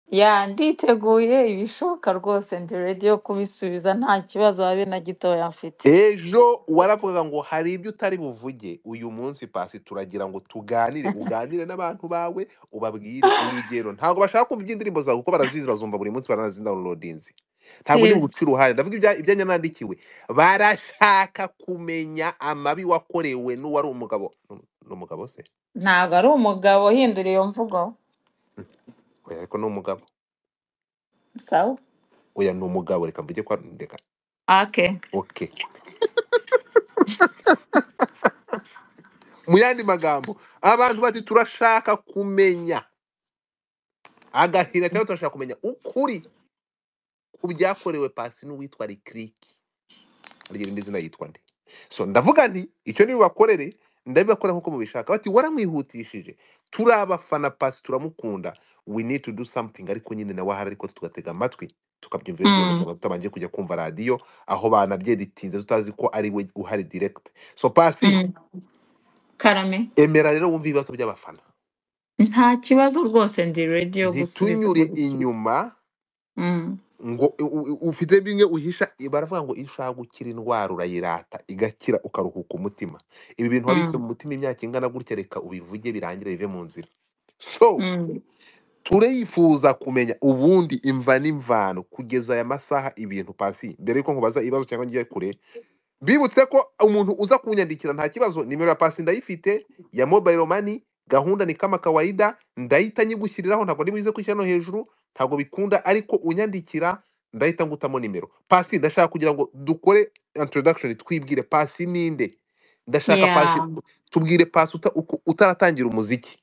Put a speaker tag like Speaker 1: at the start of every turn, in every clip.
Speaker 1: ya nditeguye ibishoboka rwose ndi ready yo kubisubiza nta kibazo habe na gitoya mfite
Speaker 2: ejo waravugaga ngo hari ibyo utari buvuge uyu munsi pasi turagira ngo tuganire uganire n'abantu bawe ubabwire urugero ntabwo bashaka kumva iby'indirimbo zawe kuko barazizi bazumva buri munsi baranazidownloadinze ntabwo ndi
Speaker 1: Yego.
Speaker 2: buguca uruhare ndavuga ibya- ibyanjye nandikiwe barashaka kumenya amabi wakorewe n'uwari umugabo ni ni umugabo se
Speaker 1: ntabwo ari umugabo hindura iyo mvugo
Speaker 2: oya ariko ni umugabo
Speaker 1: sawa
Speaker 2: oya ni umugabo reka mvuge ko ari reka
Speaker 1: ake
Speaker 2: oke mu yandi magambo abantu bati turashaka kumenya agahinda cyangwa turashaka kumenya ukuri ku byakorewe pasi n'uwitwa rikiriki agira indi zina yitwa nde so ndavuga nti icyo nibibakorere ndabibakora nk'uko mubishaka bati waramwihutishije turi abafana pasi turamukunda we need to do something ariko nyine nawe ahari ariko tugatega amatwi tukabyumva iyo
Speaker 1: Mm.
Speaker 2: tuba tutabanje kujya kumva radiyo aho banabyeditinze tutazi ko ari we uhari direct so pasi
Speaker 1: Mm. karame
Speaker 2: emera rero wumve ibibazo by'abafana
Speaker 1: nta kibazo rwose ndi ready yo gusubiza
Speaker 2: ntitunyure
Speaker 1: buri kimwe
Speaker 2: inyuma
Speaker 1: Mm.
Speaker 2: ngo u- u- u- ufite bimwe uhisha baravuga ngo iyo ushaka gukira indwara urayirata igakira ukaruhuka umutima ibi bintu wabitse
Speaker 1: Mm.
Speaker 2: mu mutima imyaka ingana gutya reka ubivuge birangire bive mu nzira so
Speaker 1: Mm.
Speaker 2: turifuza kumenya ubundi imva n'imvano kugeza aya masaha ibintu pasi mbere yuko nkubaza ibibazo cyangwa ngiye kure bibutse ko umuntu uza kunyandikira nta kibazo nimero ya pasi ndayifite ya mobile money gahunda ni kama kawaida ndahita nyigushyiriraho ntabwo ari buze kwishyira no hejuru ntabwo bikunda ariko unyandikira ndahita ngutamo nimero pasi ndashaka kugira ngo dukore introduction twibwire pasi ninde ndashaka pasi
Speaker 1: Yeah.
Speaker 2: tubwire pasi uta- uko- utaratangira umuziki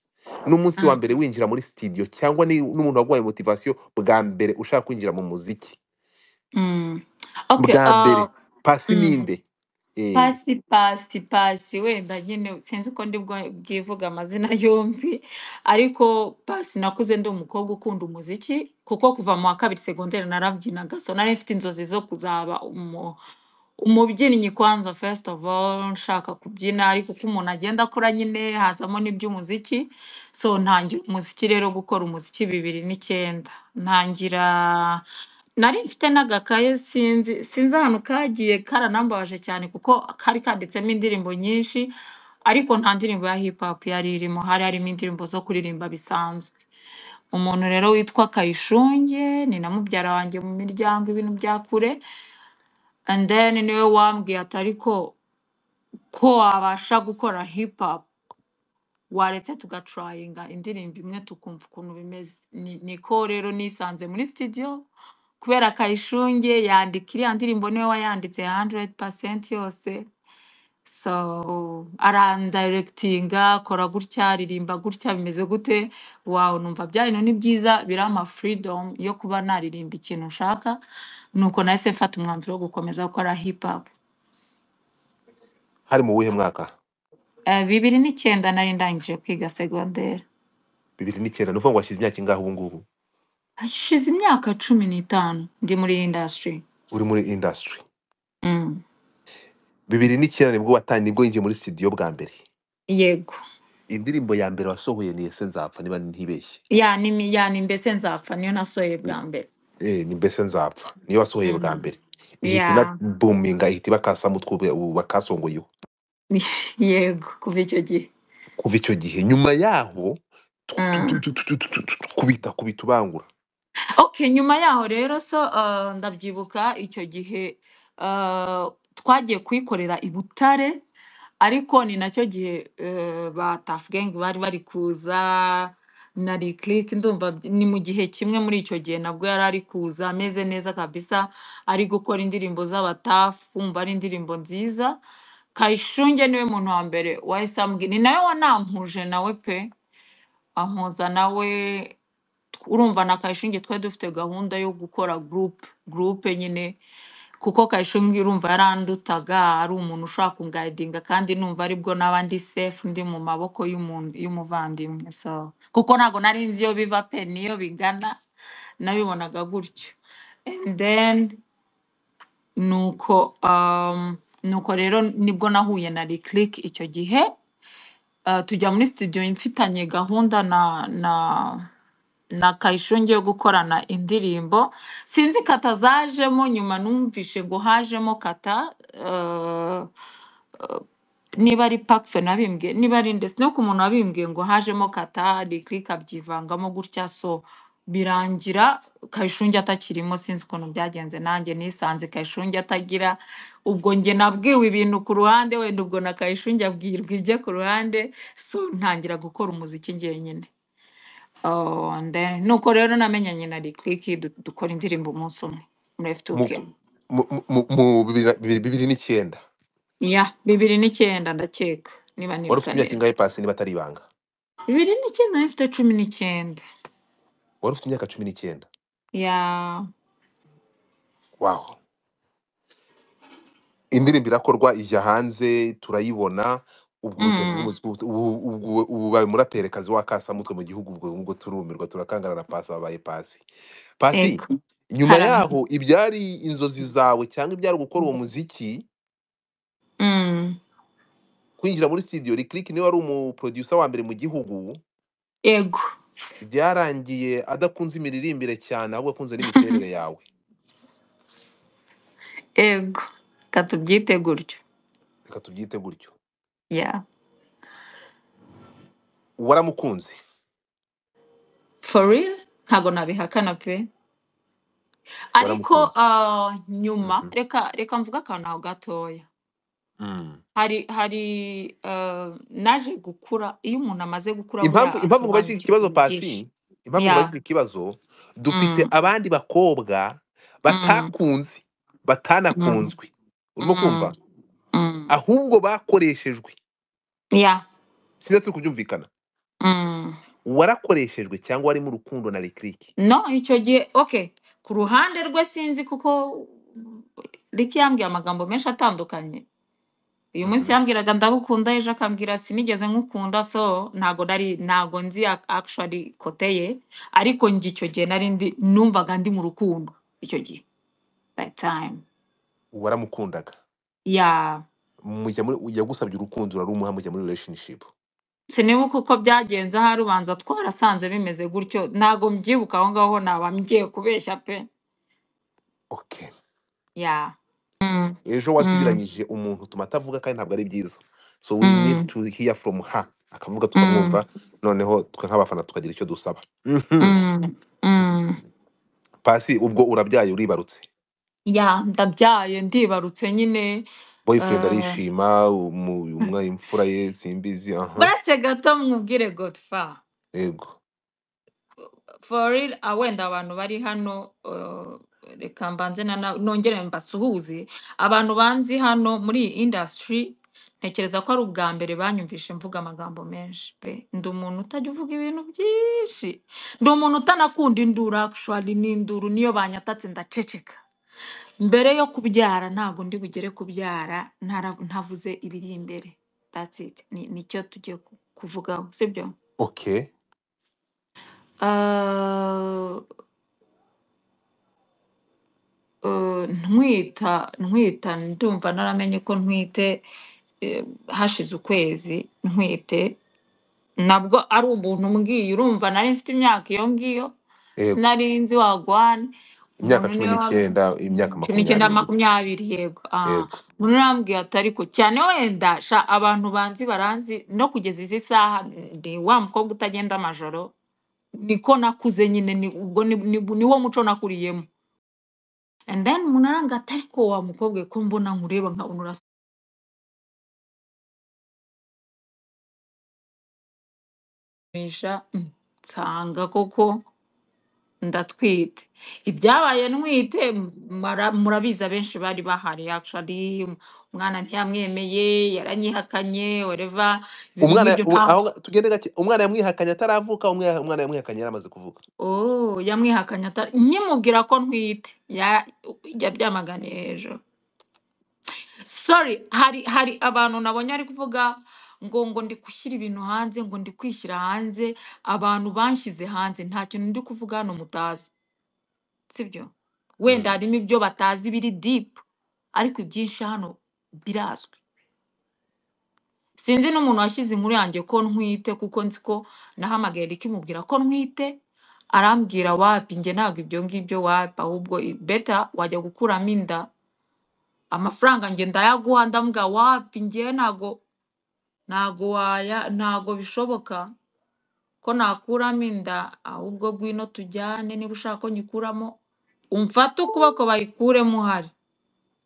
Speaker 2: n'umunsi wa
Speaker 1: Mm.
Speaker 2: mbere winjira muri studio cyangwa ni- n'umuntu waguhaye motivation bwa mbere ushaka kwinjira mu muziki
Speaker 1: Mm. Okay,
Speaker 2: bwa mbere
Speaker 1: uh,
Speaker 2: pasi
Speaker 1: mm.
Speaker 2: ninde eh
Speaker 1: Pasi pasi pasi wenda nyine sinzi uko ndi bwo- bwivuge amazina yombi ariko pasi nakuze ndi umukobwa ukunda umuziki kuko kuva mu wa kabiri segonderi narabyinaga so nari mfite inzozi zo kuzaba umu, umubyinnyi kwanza first of all nshaka kubyina ariko uko umuntu agenda akura nyine hazamo n'iby'umuziki so ntangira umuziki rero gukora umuziki bibiri n'icyenda ntangira nari mfite n'agakaye sinzi sinzi ahantu kagiye karanambabaje cyane kuko kari kanditsemo indirimbo nyinshi ariko nta ndirimbo ya hip hop yari irimo hari harimo indirimbo zo kuririmba bisanzwe umuntu rero witwa kayishunge ni na mubyara wanjye mu miryango ibintu bya kure and then niwe wambwiye ati ariko ko wabasha gukora hip hop waretse tugatrayinga indirimbo imwe tukumva ukuntu bimeze Ni- niko rero nisanze muri studio kubera kayishunge yandika iriya ndirimbo niwe wayanditse 100% yose so arandirectinga kora gutya aririmba gutya bimeze gute wawe numva bya bintu ni byiza birampa freedom yo kuba naririmba ikintu nshaka nuko nahise mfata umwanzuro wo gukomeza gukora hip hop
Speaker 2: hari mu wuhe mwaka
Speaker 1: Eh, bibiri n'icyenda nari ndangije kwiga segonderi
Speaker 2: bibiri n'icyenda ni ukuvuga ngo washyize imyaka ingahe ubu ngubu
Speaker 1: hashize imyaka cumi n'itanu ndi muri iyi industry
Speaker 2: uri muri industry
Speaker 1: mm.
Speaker 2: bibiri n'icyenda nibwo watangiye nibwo yinjiye muri studio bwa mbere
Speaker 1: yego
Speaker 2: indirimbo ya mbere wasohoye ni ese nzapfa niba ntibeshye
Speaker 1: yani mi- yani mbese nzapfa niyo nasohoye bwa mbere
Speaker 2: eh ni mbese nzapfa niyo wasohoye bwa
Speaker 1: Mm.
Speaker 2: mbere ihita ina
Speaker 1: ya
Speaker 2: buminga ihita ibakasa mutwe bakasongoyeho
Speaker 1: yego kuva icyo gihe
Speaker 2: kuva icyo gihe nyuma yaho tu- tu- tu-
Speaker 1: Mm.
Speaker 2: tu- tu- tu- tu- tu- tu- kubita kubita ubangura
Speaker 1: okay nyuma yaho rero so uh, ndabyibuka icyo gihe uh, twagiye kuyikorera i butare ariko ni nacyo gihe eh, ba Tuff Gang bari bari kuza na Lick Lick ndumva by- ni mu gihe kimwe muri icyo gihe nabwo yari ari kuza ameze neza kabisa ari gukora indirimbo z'abatafu umva ari indirimbo nziza Kayishunge niwe muntu wa mbere wahise ambwira ni nawe wanampuje nawe pe ampuza nawe urumva na Kayishunge twari dufite gahunda yo gukora group group nyine kuko Kayishungi urumva yarandutaga ari umuntu ushobora kungayidinga kandi numva aribwo naba ndi safe ndi mu maboko y'umuntu y'umuvandimwe so kuko ntabwo nari nzi iyo biva pe n'iyo bigana nabibonaga gutyo and then nuko um, nuko rero nibwo nahuye na Lick icyo gihe uh, tujya muri studio mfitanye gahunda na na na kayisho ngiye gukorana indirimbo sinzi kata zajemo nyuma numvishe ngo hajemo kata eh, eh, niba ari Paxson abimbwiye niba ari ndetse no ku muntu wabimbwiye ngo hajemo kata Lick abyivangamo gutya so birangira kayishungi atakirimo sinzi ukuntu byagenze nanjye nisanze kayishungi atagira ubwo njye nabwiwe ibintu ku ruhande wenda ubwo na kayishungi abwirwa ibyo ku ruhande so ntangira gukora umuziki njyenyine Oh, and then nuko rero namenyanye na Lick du- dukora indirimbo umunsi umwe muri
Speaker 2: mu,
Speaker 1: F2K.
Speaker 2: mu, mu, mu bibiri bibiri- bibiri n'icyenda
Speaker 1: Ya, bibiri n'icyenda ndakeka niba
Speaker 2: wari ufite
Speaker 1: nibuka
Speaker 2: imyaka
Speaker 1: neza.
Speaker 2: ingahe pasi niba atari ibanga
Speaker 1: Bibiri n'icyenda nari mfite cumi n'icyenda.
Speaker 2: wari ufite imyaka cumi n'icyenda
Speaker 1: Ya,
Speaker 2: wow indirimbo irakorwa ijya hanze turayibona ubwo urugero
Speaker 1: mm,
Speaker 2: rw'umuzi- ubu ubu- ubu- ubu bawe muraperekazi w'akasamutwe mu gihugu ubwo ubwo turumirwa turakangarana pasi abaye pasi pasi
Speaker 1: ego.
Speaker 2: nyuma
Speaker 1: Haramye.
Speaker 2: yaho ibyari inzozi zawe cyangwa ibyari gukora uwo muziki
Speaker 1: Mm.
Speaker 2: kwinjira muri studio Lick niwe wari umuproducer wa mbere mu gihugu
Speaker 1: Ego.
Speaker 2: byarangiye adakunze imiririmbire cyane ahubwo akunze n'imiterere yawe
Speaker 1: Ego. Katubyite gutyo.
Speaker 2: reka tubyite gutyo
Speaker 1: Ya.
Speaker 2: waramukunze
Speaker 1: For real? Ntago nabihakana pe. Ariko
Speaker 2: waramukunze
Speaker 1: uh, nyuma
Speaker 2: Mhm.
Speaker 1: reka reka mvuga akantu aho gatoya.
Speaker 2: Mm.
Speaker 1: hari hari eh, naje gukura iyo umuntu amaze gukura burya
Speaker 2: impamvu impamvu nkubaje iki
Speaker 1: asobanukirwa
Speaker 2: kibazo
Speaker 1: byinshi
Speaker 2: pasi impamvu nkubaje
Speaker 1: ya
Speaker 2: iki kibazo dufite
Speaker 1: mm,
Speaker 2: abandi bakobwa
Speaker 1: mm,
Speaker 2: batakunze
Speaker 1: mm,
Speaker 2: batanakunzwe urimo
Speaker 1: mm,
Speaker 2: kumva
Speaker 1: mm.
Speaker 2: ahubwo bakoreshejwe
Speaker 1: ya
Speaker 2: sinzi turi kubyumvikana
Speaker 1: mm.
Speaker 2: warakoreshejwe cyangwa warimo urukundo na Lick
Speaker 1: no icyo gihe okay ku ruhande rwe sinzi kuko riki yambwiye amagambo menshi atandukanye uyu munsi
Speaker 2: Mhm.
Speaker 1: yambwiraga ndagukunda ejo akambwira sinigeze nkukunda so ntago nari ntago nzi ac- actually kote ye ariko njye icyo gihe nari ndi numvaga ndi mu rukundo icyo gihe that time
Speaker 2: waramukundaga
Speaker 1: ya
Speaker 2: mujya muri yagusabye urukundo urarumuha mujya muri relationship
Speaker 1: sinibuka uko byagenze ahari ubanza twarasanze bimeze gutyo ntago mbyibuka aho ngaho naba ngiye kubeshya pe
Speaker 2: okay
Speaker 1: ya Mm,
Speaker 2: ejo
Speaker 1: mm,
Speaker 2: wasibiranyije umuntu utuma atavuga kandi ntabwo ari byiza so we need
Speaker 1: mm,
Speaker 2: to hear from her akavuga
Speaker 1: mm,
Speaker 2: tukamwumva noneho twe nk'abafana tukagira icyo dusaba Mhm.
Speaker 1: mm, mm.
Speaker 2: pasi ubwo urabyaye uribarutse
Speaker 1: ya ndabyaye ndibarutse nyine
Speaker 2: boyfriend
Speaker 1: eh,
Speaker 2: arishima umu- umwe imfura ye simbizi aha
Speaker 1: baretse gato mwubwire godfa
Speaker 2: yego
Speaker 1: for real ah, wenda abantu bari hano uh, reka mbanze na na- nongere mbasuhuze abantu banzi hano muri iyi industry ntekereza ko ari ubwa mbere banyumvishe mvuga amagambo menshi pe ndi umuntu utajya uvuga ibintu byinshi ndi umuntu utanakunda induru actually n'induru niyo banyatatse ndaceceka mbere yo kubyara ntabwo ndi bugere kubyara ntara- ntavuze ibiri imbere that's it Ni- nicyo tugiye ku- kuvugaho sibyo
Speaker 2: okay
Speaker 1: uh, eh, ntwita ntwita ndumva naramenye ko ntwite eh, hashize ukwezi ntwite nabwo ari ubuntu mbwiye urumva nari mfite imyaka iyo ngiyo
Speaker 2: yego
Speaker 1: sinari nzi wagwane
Speaker 2: imyaka
Speaker 1: umuntu
Speaker 2: cumi
Speaker 1: niwe wambwiye
Speaker 2: n'icyenda imyaka
Speaker 1: cumi n'icyenda makumyabiri
Speaker 2: makumyabiri gutya
Speaker 1: yego ah,
Speaker 2: yego
Speaker 1: umuntu niwe wambwiye ati ariko cyane wenda sha abantu banzi baranzi no kugeza izi saha ndi wa mukobwa utagenda amajoro niko nakuze nyine ni- ubwo ni ni- ni wo muco nakuriyemo and then umuntu aranga ati ariko wa mukobwa we ko mbona nkureba nkabona urasa misha mm, nsanga koko ndatwite ibyabaye ntwite m- mara- murabizi abenshi bari bahari actually um- umwana ntiyamwemeye yaranyihakanye whatever ibintu
Speaker 2: umwana
Speaker 1: nk'ibyo
Speaker 2: u- aho
Speaker 1: ntabwo
Speaker 2: nga- tugende gake umwana yamwihakanye ataravuka umwe- umwana yamwihakanye yaramaze kuvuka
Speaker 1: oh yamwihakanye atari nkimubwira ko ntwite ya- yabyamaganiye hejuru sorry hari hari abantu nabonye ari kuvuga ngo ngo ndi gushyira ibintu hanze ngo ndi kwishyira hanze abantu banshyize hanze nta kintu ndi kuvuga hano mutazi sibyo wenda
Speaker 2: Mm.
Speaker 1: harimo ibyo batazi biri dipu ariko ibyinshi hano birazwi sinzi n'umuntu washyize inkuru yanjye ko ntwite kuko nzi ko nahamagaye ikimubwira ko ntwite arambwira wapi njye ntabwo ibyo ngibyo wapi ahubwo i- beta wajya gukuramo inda amafaranga njye ndayaguha ndamuga wapi njye ntago ntago waya ntago bishoboka ko nakuramo inda ahubwo ngwino tujyane niba ushaka ko nyikuramo umfate ukuboko bayikuremo uhari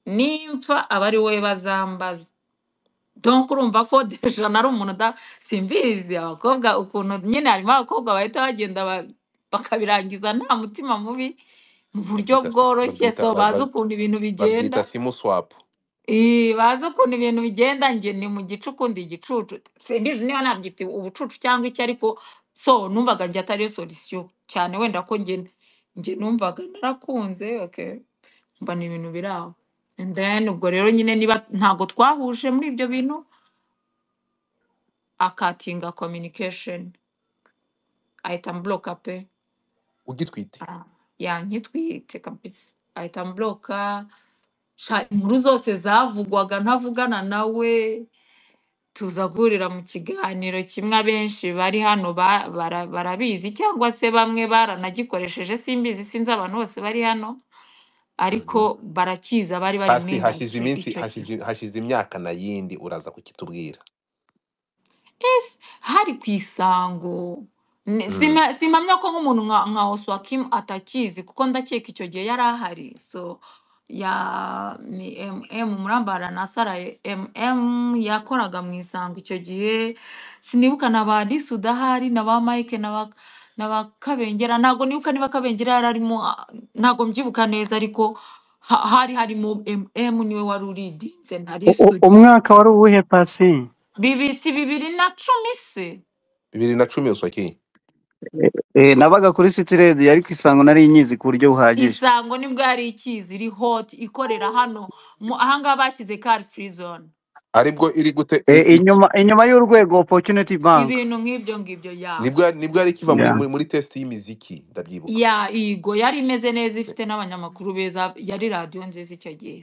Speaker 1: nimfa aba ari wowe bazambaza donc urumva ko deja nari umuntu uda simbizi abakobwa ukuntu nyine harimo abakobwa bahita bagenda ba- bakabirangiza nta mutima mubi mu buryo
Speaker 2: babyita si-
Speaker 1: bworoshye
Speaker 2: babyita
Speaker 1: so
Speaker 2: ba-
Speaker 1: bazi
Speaker 2: ba-
Speaker 1: ukuntu ibintu bigenda
Speaker 2: babyita simu swapu
Speaker 1: Ii, bazi ukuntu ibintu bigenda njye ni mu gice ukundi igicucu simbizi niba nabyita ubucucu cyangwa iki ariko so numvaga njye atariyo solution cyane wenda ko njye njye numvaga narakunze okay mba ni ibintu biri aho and then ubwo rero nyine niba ntago twahuje muri ibyo bintu akatinga communication ahita ambloka pe
Speaker 2: ugitwite
Speaker 1: Ah, yankitwite kabisa ahita ambloka sha inkuru zose zavugwaga ntavugana nawe tuza guhurira mu kiganiro kimwe abenshi bari hano ba- bara- barabizi cyangwa se bamwe baranagikoresheje simbizi sinzi abantu bose bari hano ariko
Speaker 2: Mhm.
Speaker 1: barakizi abari bari muri
Speaker 2: hasi
Speaker 1: industry
Speaker 2: hashize iminsi
Speaker 1: icyo gihe
Speaker 2: hashize hashize imyaka na yindi uraza kukitubwira
Speaker 1: Yes, hari ku isango Ne-
Speaker 2: Mm.
Speaker 1: sima- simpamya ko nk'umuntu nka nka oswakim atakizi kuko ndakeka icyo gihe yari ahari so ya ni mm murambara na sara mm yakoraga mu isango icyo gihe sinibuka na ba lisu udahari na ba mike na ba na ba kabengera ntabwo nibuka niba kabengera yari arimo ah, ntabwo mbyibuka neza ariko ha- hari harimo mm niwe wari uridinze na
Speaker 3: U-
Speaker 1: lisu
Speaker 3: u- umwaka wari uwuhe pasi
Speaker 1: bibiri si bibiri na cumi se
Speaker 2: bibiri na cumi uswaki
Speaker 3: Eh, nabaga kuri city radio ariko isango nari nyizi ku buryo buhagije
Speaker 1: isango nibwo yari ikizi iri hoti ikorera hano mu ahangaha bashyize kari furi zone
Speaker 2: aribwo iri gute i-
Speaker 3: Eh,
Speaker 2: i-
Speaker 3: inyuma inyuma y'urwego opportunity bank
Speaker 1: ibintu nk'ibyo ngibyo ya
Speaker 2: nibwo nibwo yari ikiva muri
Speaker 3: yeah.
Speaker 2: muri muri test y'imiziki ndabyibuka
Speaker 1: ya igo yari imeze neza ifite n'abanyamakuru beza yari radiyo nziza icyo gihe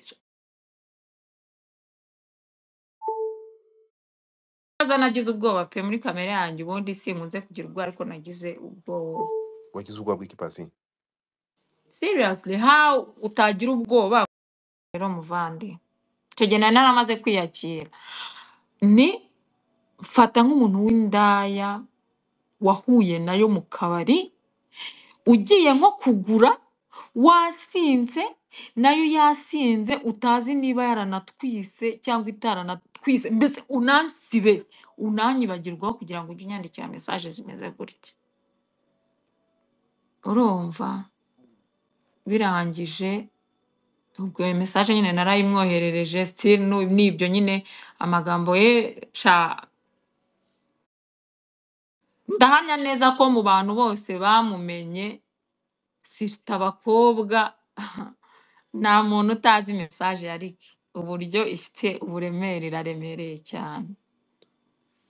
Speaker 1: aza nagize ubwoba pe muri kamere yanjye ubundi sinkunze kugira ubwoba ariko nagize ubwoba
Speaker 2: wagize ubwoba bw'ikipasi
Speaker 1: seriously how utagira ubwoba rero muvandi icyo gihe nari naramaze kwiyakira ni mfata nk'umuntu w'indaya wahuye nayo mu kabari ugiye nko kugura wasinze nayo yasinze utazi niba yaranatwise cyangwa itaranatwise mbese unansibe unanyibagirwaho kugira ngo ujye unyandikira mesaje zimeze gutya urumva birangije ubwo iyo mesaje nyine narayimwoherereje still nu- nibyo nyine amagambo ye sha ndahamya neza ko mu bantu bose bamumenye sita abakobwa nta muntu utazi mesaje yarike uburyo ifite uburemere iraremereye cyane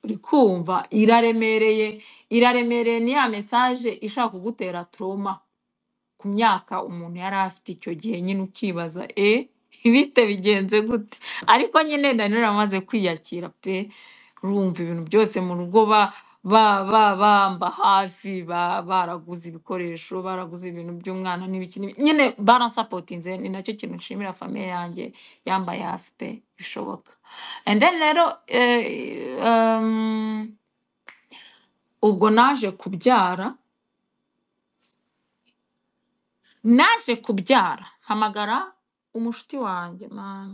Speaker 1: uri kumva iraremereye iraremereye ni ya mesaje ishaka kugutera toroma ku myaka umuntu yari afite icyo gihe nyine ukibaza e ibite bigenze gute ariko nyine nari naramaze kwiyakira pe rumva ibintu byose mu rugo ba ba ba bamba hafi ba baraguze ibikoresho baraguze ibintu by'umwana n'ibiki n'ibiki. nyine baransapotinze ni nacyo kintu nshimira famiye yanjye yambaye hafi pe bishoboka and then rero eh, um, ubwo naje kubyara naje kubyara hamagara umushuti wanjye man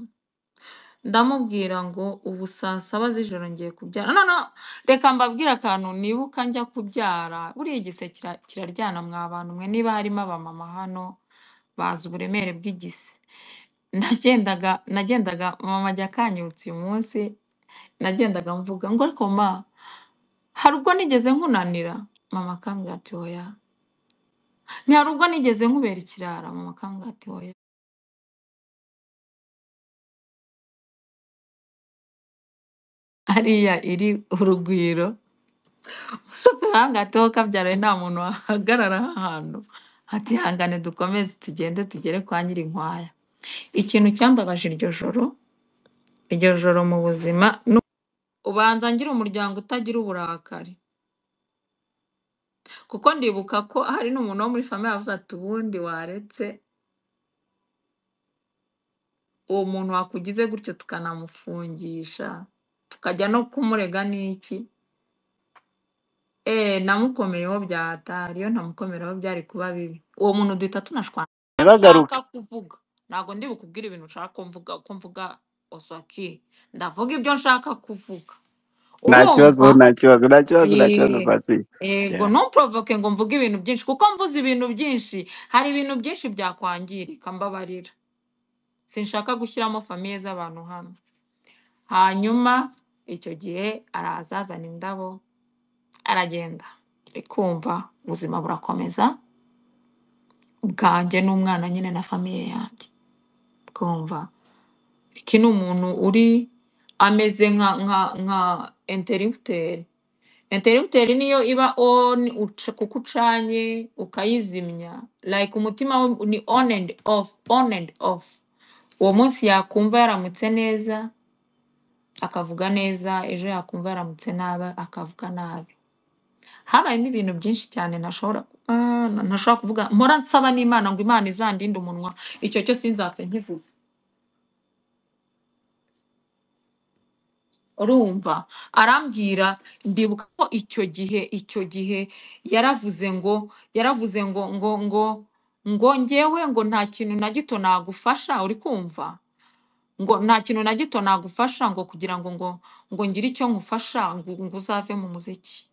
Speaker 1: ndamubwira ngo ubu saa saba z'ijoro ngiye kubyara no no reka mbabwire akantu nibuka njya kubyara buriya igise kira- kiraryana mwa bantu mwe niba harimo abamama hano bazi uburemere bw'igise nagendaga nagendaga mama ajya akanyibutsa uyu munsi nagendaga mvuga ngo ariko ma hari ubwo nigeze nkunanira mama akambwira ati oya ni hari ubwo nigeze nkubera ikirara mama akambwira ati oya hariya iri urugwiro gato kabyaraye nta muntu wahagarara ahantu ati hangane dukomeze tugende tugere kwa nyirinkwaya ikintu cyambabaje iryo joro iryo joro mu buzima nu- ubanza ngira umuryango utagira uburakari kuko ndibuka ko hari n'umuntu wo muri famiye wavuze ati ubundi waretse uwo muntu wakugize gutyo tukanamufungisha tukajya no kumurega n'iki eee namukomeyeho byatari iyo ntamukomeraho byari kuba bibi uwo muntu duhita tunashwana
Speaker 3: ntaragaruka
Speaker 1: nshaka kuvuga ntabwo ndi bukubwire ibintu nshaka ko mvuga uko mvuga oswaki ndavuga ibyo nshaka kuvuga
Speaker 3: nta kibazo
Speaker 1: urumva
Speaker 3: nta kibazo nta kibazo nta kibazo
Speaker 1: Ye-
Speaker 3: pasi
Speaker 1: Yego
Speaker 3: Yeah.
Speaker 1: ntumprovoke ngo mvuge ibintu byinshi kuko mvuze ibintu byinshi hari ibintu byinshi byakwangirika mbabarira sinshaka gushyiramo famiye z'abantu hano hanyuma icyo gihe araza azana indabo aragenda ikumva ubuzima burakomeza bwanjye n'umwana nyine na famiye yanjye bwumva iki ni umuntu uri ameze nka nka nka enteributeri enteributeri niyo iba on uca- kuko ucanye ukayizimya like umutima we ni on and off on and off uwo munsi yakumva yaramutse neza akavuga neza ejo yakumva yaramutse nabi akavuga nabi habayemo ibintu byinshi cyane ntashobora ah, na- ntashobora kuvuga mpora nsaba n'imana ngo imana izandinde umunwa icyo cyo sinzapfe nkivuze urumva arambwira ndibuka ko icyo gihe icyo gihe yaravuze ngo yaravuze ngo ngo ngo ngo ngewe ngo nta kintu na gito nagufasha uri kumva ngo nta kintu na gito nagufasha ngo kugira ngo ngo ngo ngire icyo nkufasha ngo, ngo uzave mu muziki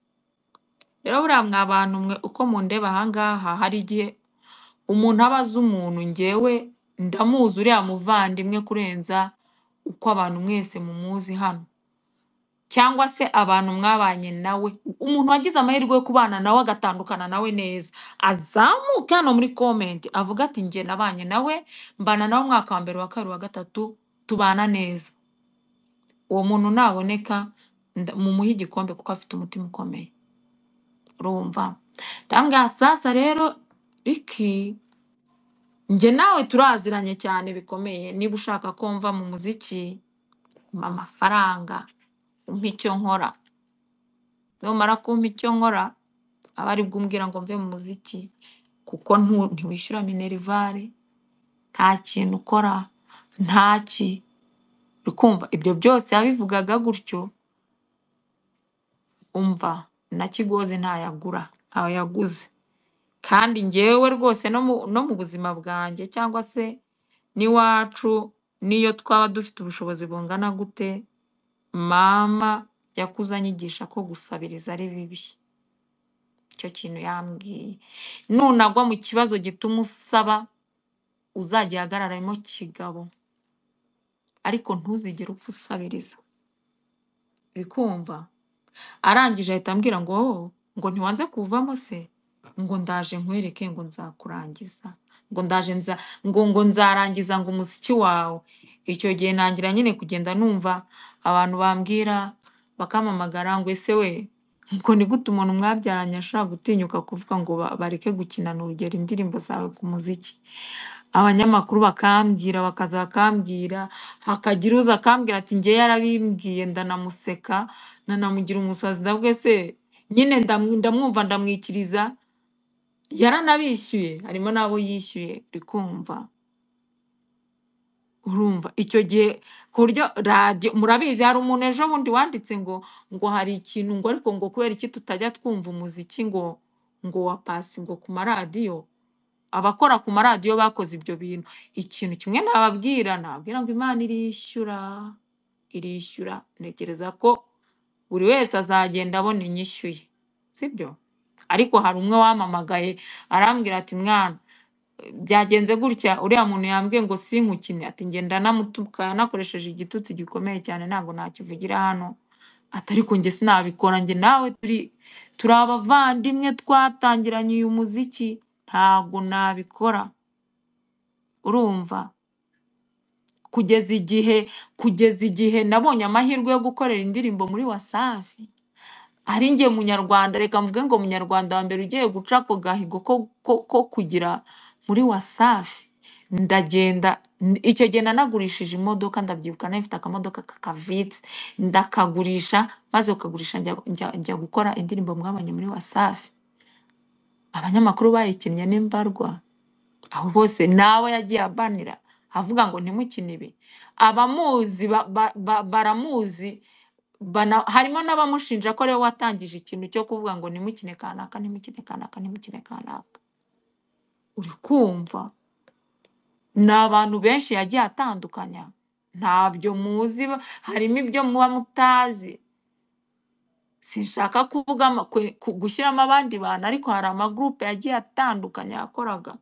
Speaker 1: rero buriya mwa bantu mwe uko mundeba ahangaha hari igihe umuntu aba azi umuntu ngewe ndamuzi uriya muvandimwe kurenza uko abantu mwese mumuzi hano cyangwa se abantu mwabanye nawe umuntu wagize amahirwe yo kubana nawe agatandukana nawe neza azamuke hano muri komenti avuga ati njye nabanye nawe mbana nawe umwaka wa mbere wa kabiri wa gatatu tubana neza uwo muntu naboneka nda- mumuhe igikombe kuko afite umutima ukomeye urumva ndambwira sasa rero riki njye nawe turaziranye cyane bikomeye niba ushaka ko mva mu muziki umpa amafaranga umpa icyo nkora numara kumpa icyo nkora aba ari bwo umbwira ngo mve mu muziki kuko ntu- ntiwishyura minerivare nta kintu ukora nta ki uri kumva ibyo byose yabivugaga gutyo umva na kigozi ntayagura ntawe yaguze kandi ngewe rwose no mu no mu buzima bwanjye cyangwa se n'iwacu n'iyo twaba dufite ubushobozi bungana gute mama yakuze anyigisha ko gusabiriza ari bibi icyo kintu yambwiye nunagwa mu kibazo gituma usaba uzajya ihagararamo kigabo ariko ntuzigere upfa usabiriza bikumva arangije ahita ambwira ngo "Oh, ngo ntiwanze kuvamo se ngo ndaje nkwereke ngo nzakurangiza ngo ndaje nza ngo ngo nzarangiza ngo umuziki wawe icyo gihe ntangira nyine kugenda numva abantu bambwira bakampamagara ngo ese we ngo ni gute umuntu mwabyaranye ashobora gutinyuka kuvuga ngo ba- bareke gukinana urugero indirimbo zawe ku muziki abanyamakuru bakambwira bakaza bakambwira hakagira uza akambwira ati njye yarabimbwiye ndanamuseka nanamugira umusazi ndabwe se nyine ndamu- ndamwumva ndamwikiriza yaranabishyuye harimo n'abo yishyuye uri kumva urumva icyo gihe ku buryo radiyo murabizi hari umuntu ejo bundi wanditse ngo ngo hari ikintu ngo ariko ngo kubera iki tutajya twumva umuziki ngo ngo wa pasi ngo ku maradiyo abakora ku maradiyo bakoze ibyo bintu ikintu kimwe nababwira nababwira ngo imana irishyura irishyura ntekereza ko buri wese azagenda abona inyishyuye sibyo ariko hari umwe wampamagaye arambwira ati mwana byagenze gutya uriya muntu yambwiye ngo sinkukine ati ngenda namutuka nakoresheje igitutsi gikomeye cyane ntabwo nakivugira hano ati ariko njye sinabikora njye nawe turi turi abavandimwe twatangiranye uyu muziki ntabwo nabikora urumva kugeza igihe kugeza igihe nabonye amahirwe yo gukorera indirimbo muri wasafi ari njye munyarwanda reka mvuge ngo munyarwanda wa mbere ugiye guca ako gahigo ko, ko, ko kugira muri wasafi ndagenda n- icyo gihe nanagurishije imodoka ndabyibuka nari mfite akamodoka kakavitse ndakagurisha maze ukagurisha njya, njya, njya gukora indirimbo mwabanye muri wasafi abanyamakuru bayikinnye n'imbarwa aho bose nawe yagiye abanira avuga ngo ntimukine ibi abamuzi ba- ba- ba- baramuzi bana- harimo n'abamushinja ko ariwe watangije ikintu cyo kuvuga ngo ntimukine kanaka ntimukine kanaka ntimukine kanaka uri kumva ni abantu benshi yagiye atandukanya ntabyo muzi ba- harimo ibyo muba mutazi sinshaka kuvuga ama- kwe- ku- gushyiramo abandi bantu ariko hari amagurupe yagiye atandukanye yakoraga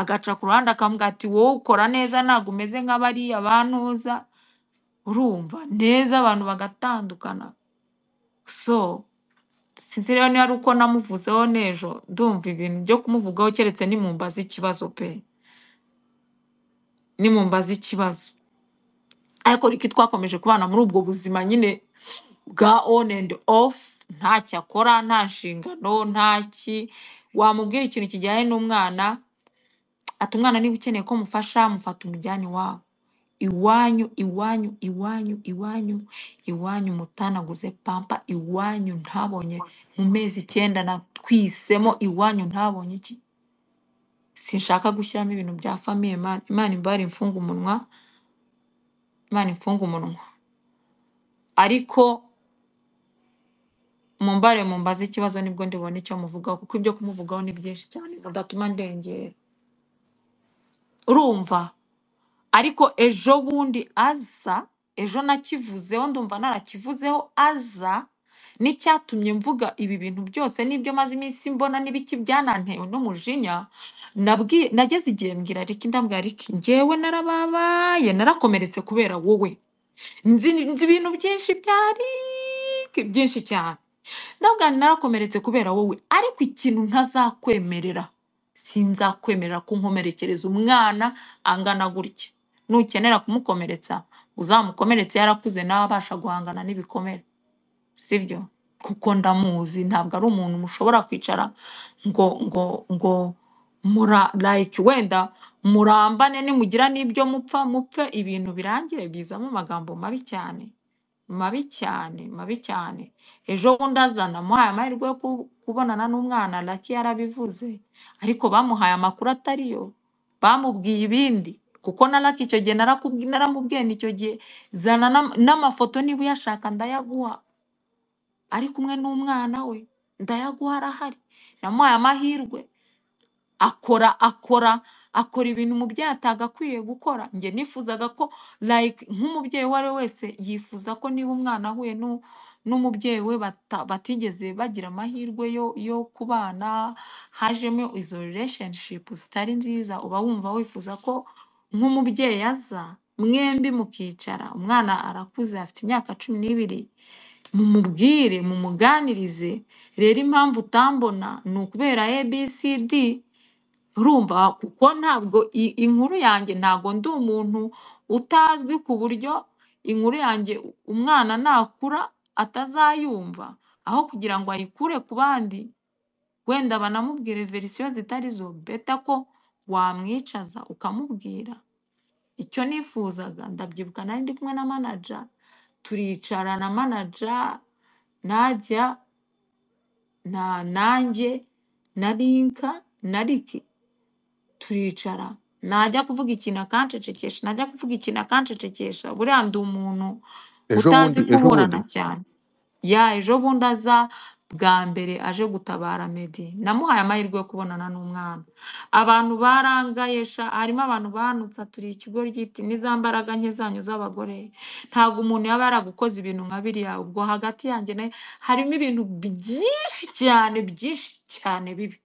Speaker 1: agaca ku ruhande akavuga ati wowe ukora neza ntabwo umeze nk'abariya bantuza urumva neza abantu bagatandukana so sinzi rero niba ari uko namuvuzeho n'ejo ndumva ibintu byo kumuvugaho keretse nimumbaza ikibazo pe nimumbaza ikibazo ariko riko twakomeje kubana muri ubwo buzima nyine bwa on and off ntacyo akora nta nshingano nta ki wamubwira ikintu kijyanye n'umwana ati umwana niba ukeneye ko mufasha mufata umujyane iwabo iwanyu iwanyu iwanyu iwanyu iwanyu mutanaguze pampa iwanyu ntabonye mu mezi icyenda natwisemo iwanyu ntabonye iki sinshaka gushyiramo ibintu bya famiye Imana Imana imbare imfunga umunwa Imana imfunga umunwa ariko mumbare mumbaze ikibazo nibwo ndibona icyo muvugaho kuko ibyo kumuvugaho ni byinshi cyane bidatuma ndengera urumva ariko ejo bundi aza ejo nakivuzeho ndumva narakivuzeho aza n'icyatumye mvuga ibi bintu byose n'ibyo maze iminsi mbona n'ibiki byanantewe n'umujinya nabwi- nageze igihe mbwira riki ndambwira riki ngewe narababaye narakomeretse kubera wowe nzi nzi ibintu byinshi byari byinshi cyane ndabwa narakomeretse kubera wowe ariko ikintu ntazakwemerera sinzakwemerera kunkomerekereza umwana angana gutya nukenera kumukomeretsa uzamukomeretse yarakuze nawe abasha guhangana n'ibikomere sibyo kuko ndamuzi ntabwo ari umuntu mushobora kwicara ngo ngo ngo mura like wenda murambane nimugira n'ibyo mupfa mupfe ibintu birangire bizamo amagambo mabi cyane mabi cyane mabi cyane ejo bundi azana amuhaye amahirwe yo ku- kubonana n'umwana laki yarabivuze ariko bamuhaye amakuru atari yo bamubwiye ibindi kuko na laki icyo gihe narakubwi- naramubwiye nti icyo gihe zana n'am- n'amafoto niba uyashaka ndayaguha ari kumwe n'umwana we ndayaguha arahari namuhaye amahirwe akora akora akora ibintu umubyeyi atagakwiriye gukora njye nifuzaga ko like nk'umubyeyi uwo ari we wese yifuza ko niba umwana ahuye n'u- n'umubyeyi we bata- batigeze bagira amahirwe yo yo kubana hajemo izo relationship zitari nziza uba wumva wifuza ko nk'umubyeyi aza mwembi mukicara umwana arakuze afite imyaka cumi n'ibiri mumubwire mumuganirize rero impamvu utambona ni ukubera abcd urumva kuko ntabwo i- inkuru yanjye ntabwo ndi umuntu utazwi ku buryo inkuru yanjye u- umwana nakura atazayumva aho kugira ngo ayikure ku bandi wenda banamubwire verisiyo zitari zo beta ko wamwicaza ukamubwira icyo nifuzaga ndabyibuka nari ndi kumwe na manaja turicara na manaja najya na nanjye na rinka na riki turicara najya kuvuga ikintu akancecekesha najya kuvuga ikintu akancecekesha buriya ndi umuntu
Speaker 2: ejo
Speaker 1: utazi
Speaker 2: bundi ejo bundi
Speaker 1: kuburana cyane ya ejo bundi aza bwa mbere aje gutabara medi namuhaye amahirwe yo kubonana n'umwana abantu barangaye sha harimo abantu banutse turi ikigoryi iti n'iza mbaraga nke zanyu z'abagore ntabwo umuntu yaba yaragukoze ibintu nka biriya ubwo hagati yanjye nawe harimo ibintu byinshi cyane byinshi cyane bibi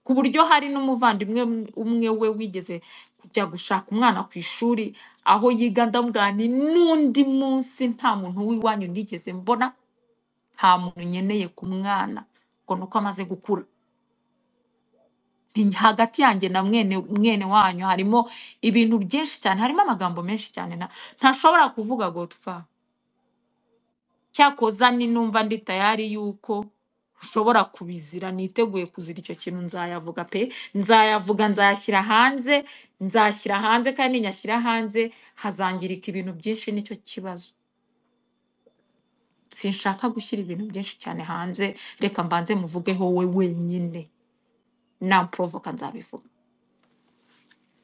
Speaker 1: ku buryo hari n'umuvandimwe umwe umwe we wigeze kujya gushaka umwana ku ishuri aho yiga ndamubwira nti n'undi munsi nta muntu w'iwanyu nigeze mbona nta muntu nkeneye ku mwana ngo ni uko amaze gukura Ni- hagati yanjye na mwene mwene wanyu harimo ibintu byinshi cyane harimo amagambo menshi cyane na- ntashobora kuvuga gotfa cyakoza ni numva ndi tayari yuko nshobora kubizira niteguye kuzira icyo kintu nzayavuga pe nzayavuga nzayashyira hanze nzashyira hanze kandi nyashyira hanze hazangirika ibintu byinshi nicyo kibazo sinshaka gushyira ibintu byinshi cyane hanze reka mbanze muvugeho we wenyine namporovoka nzabivuga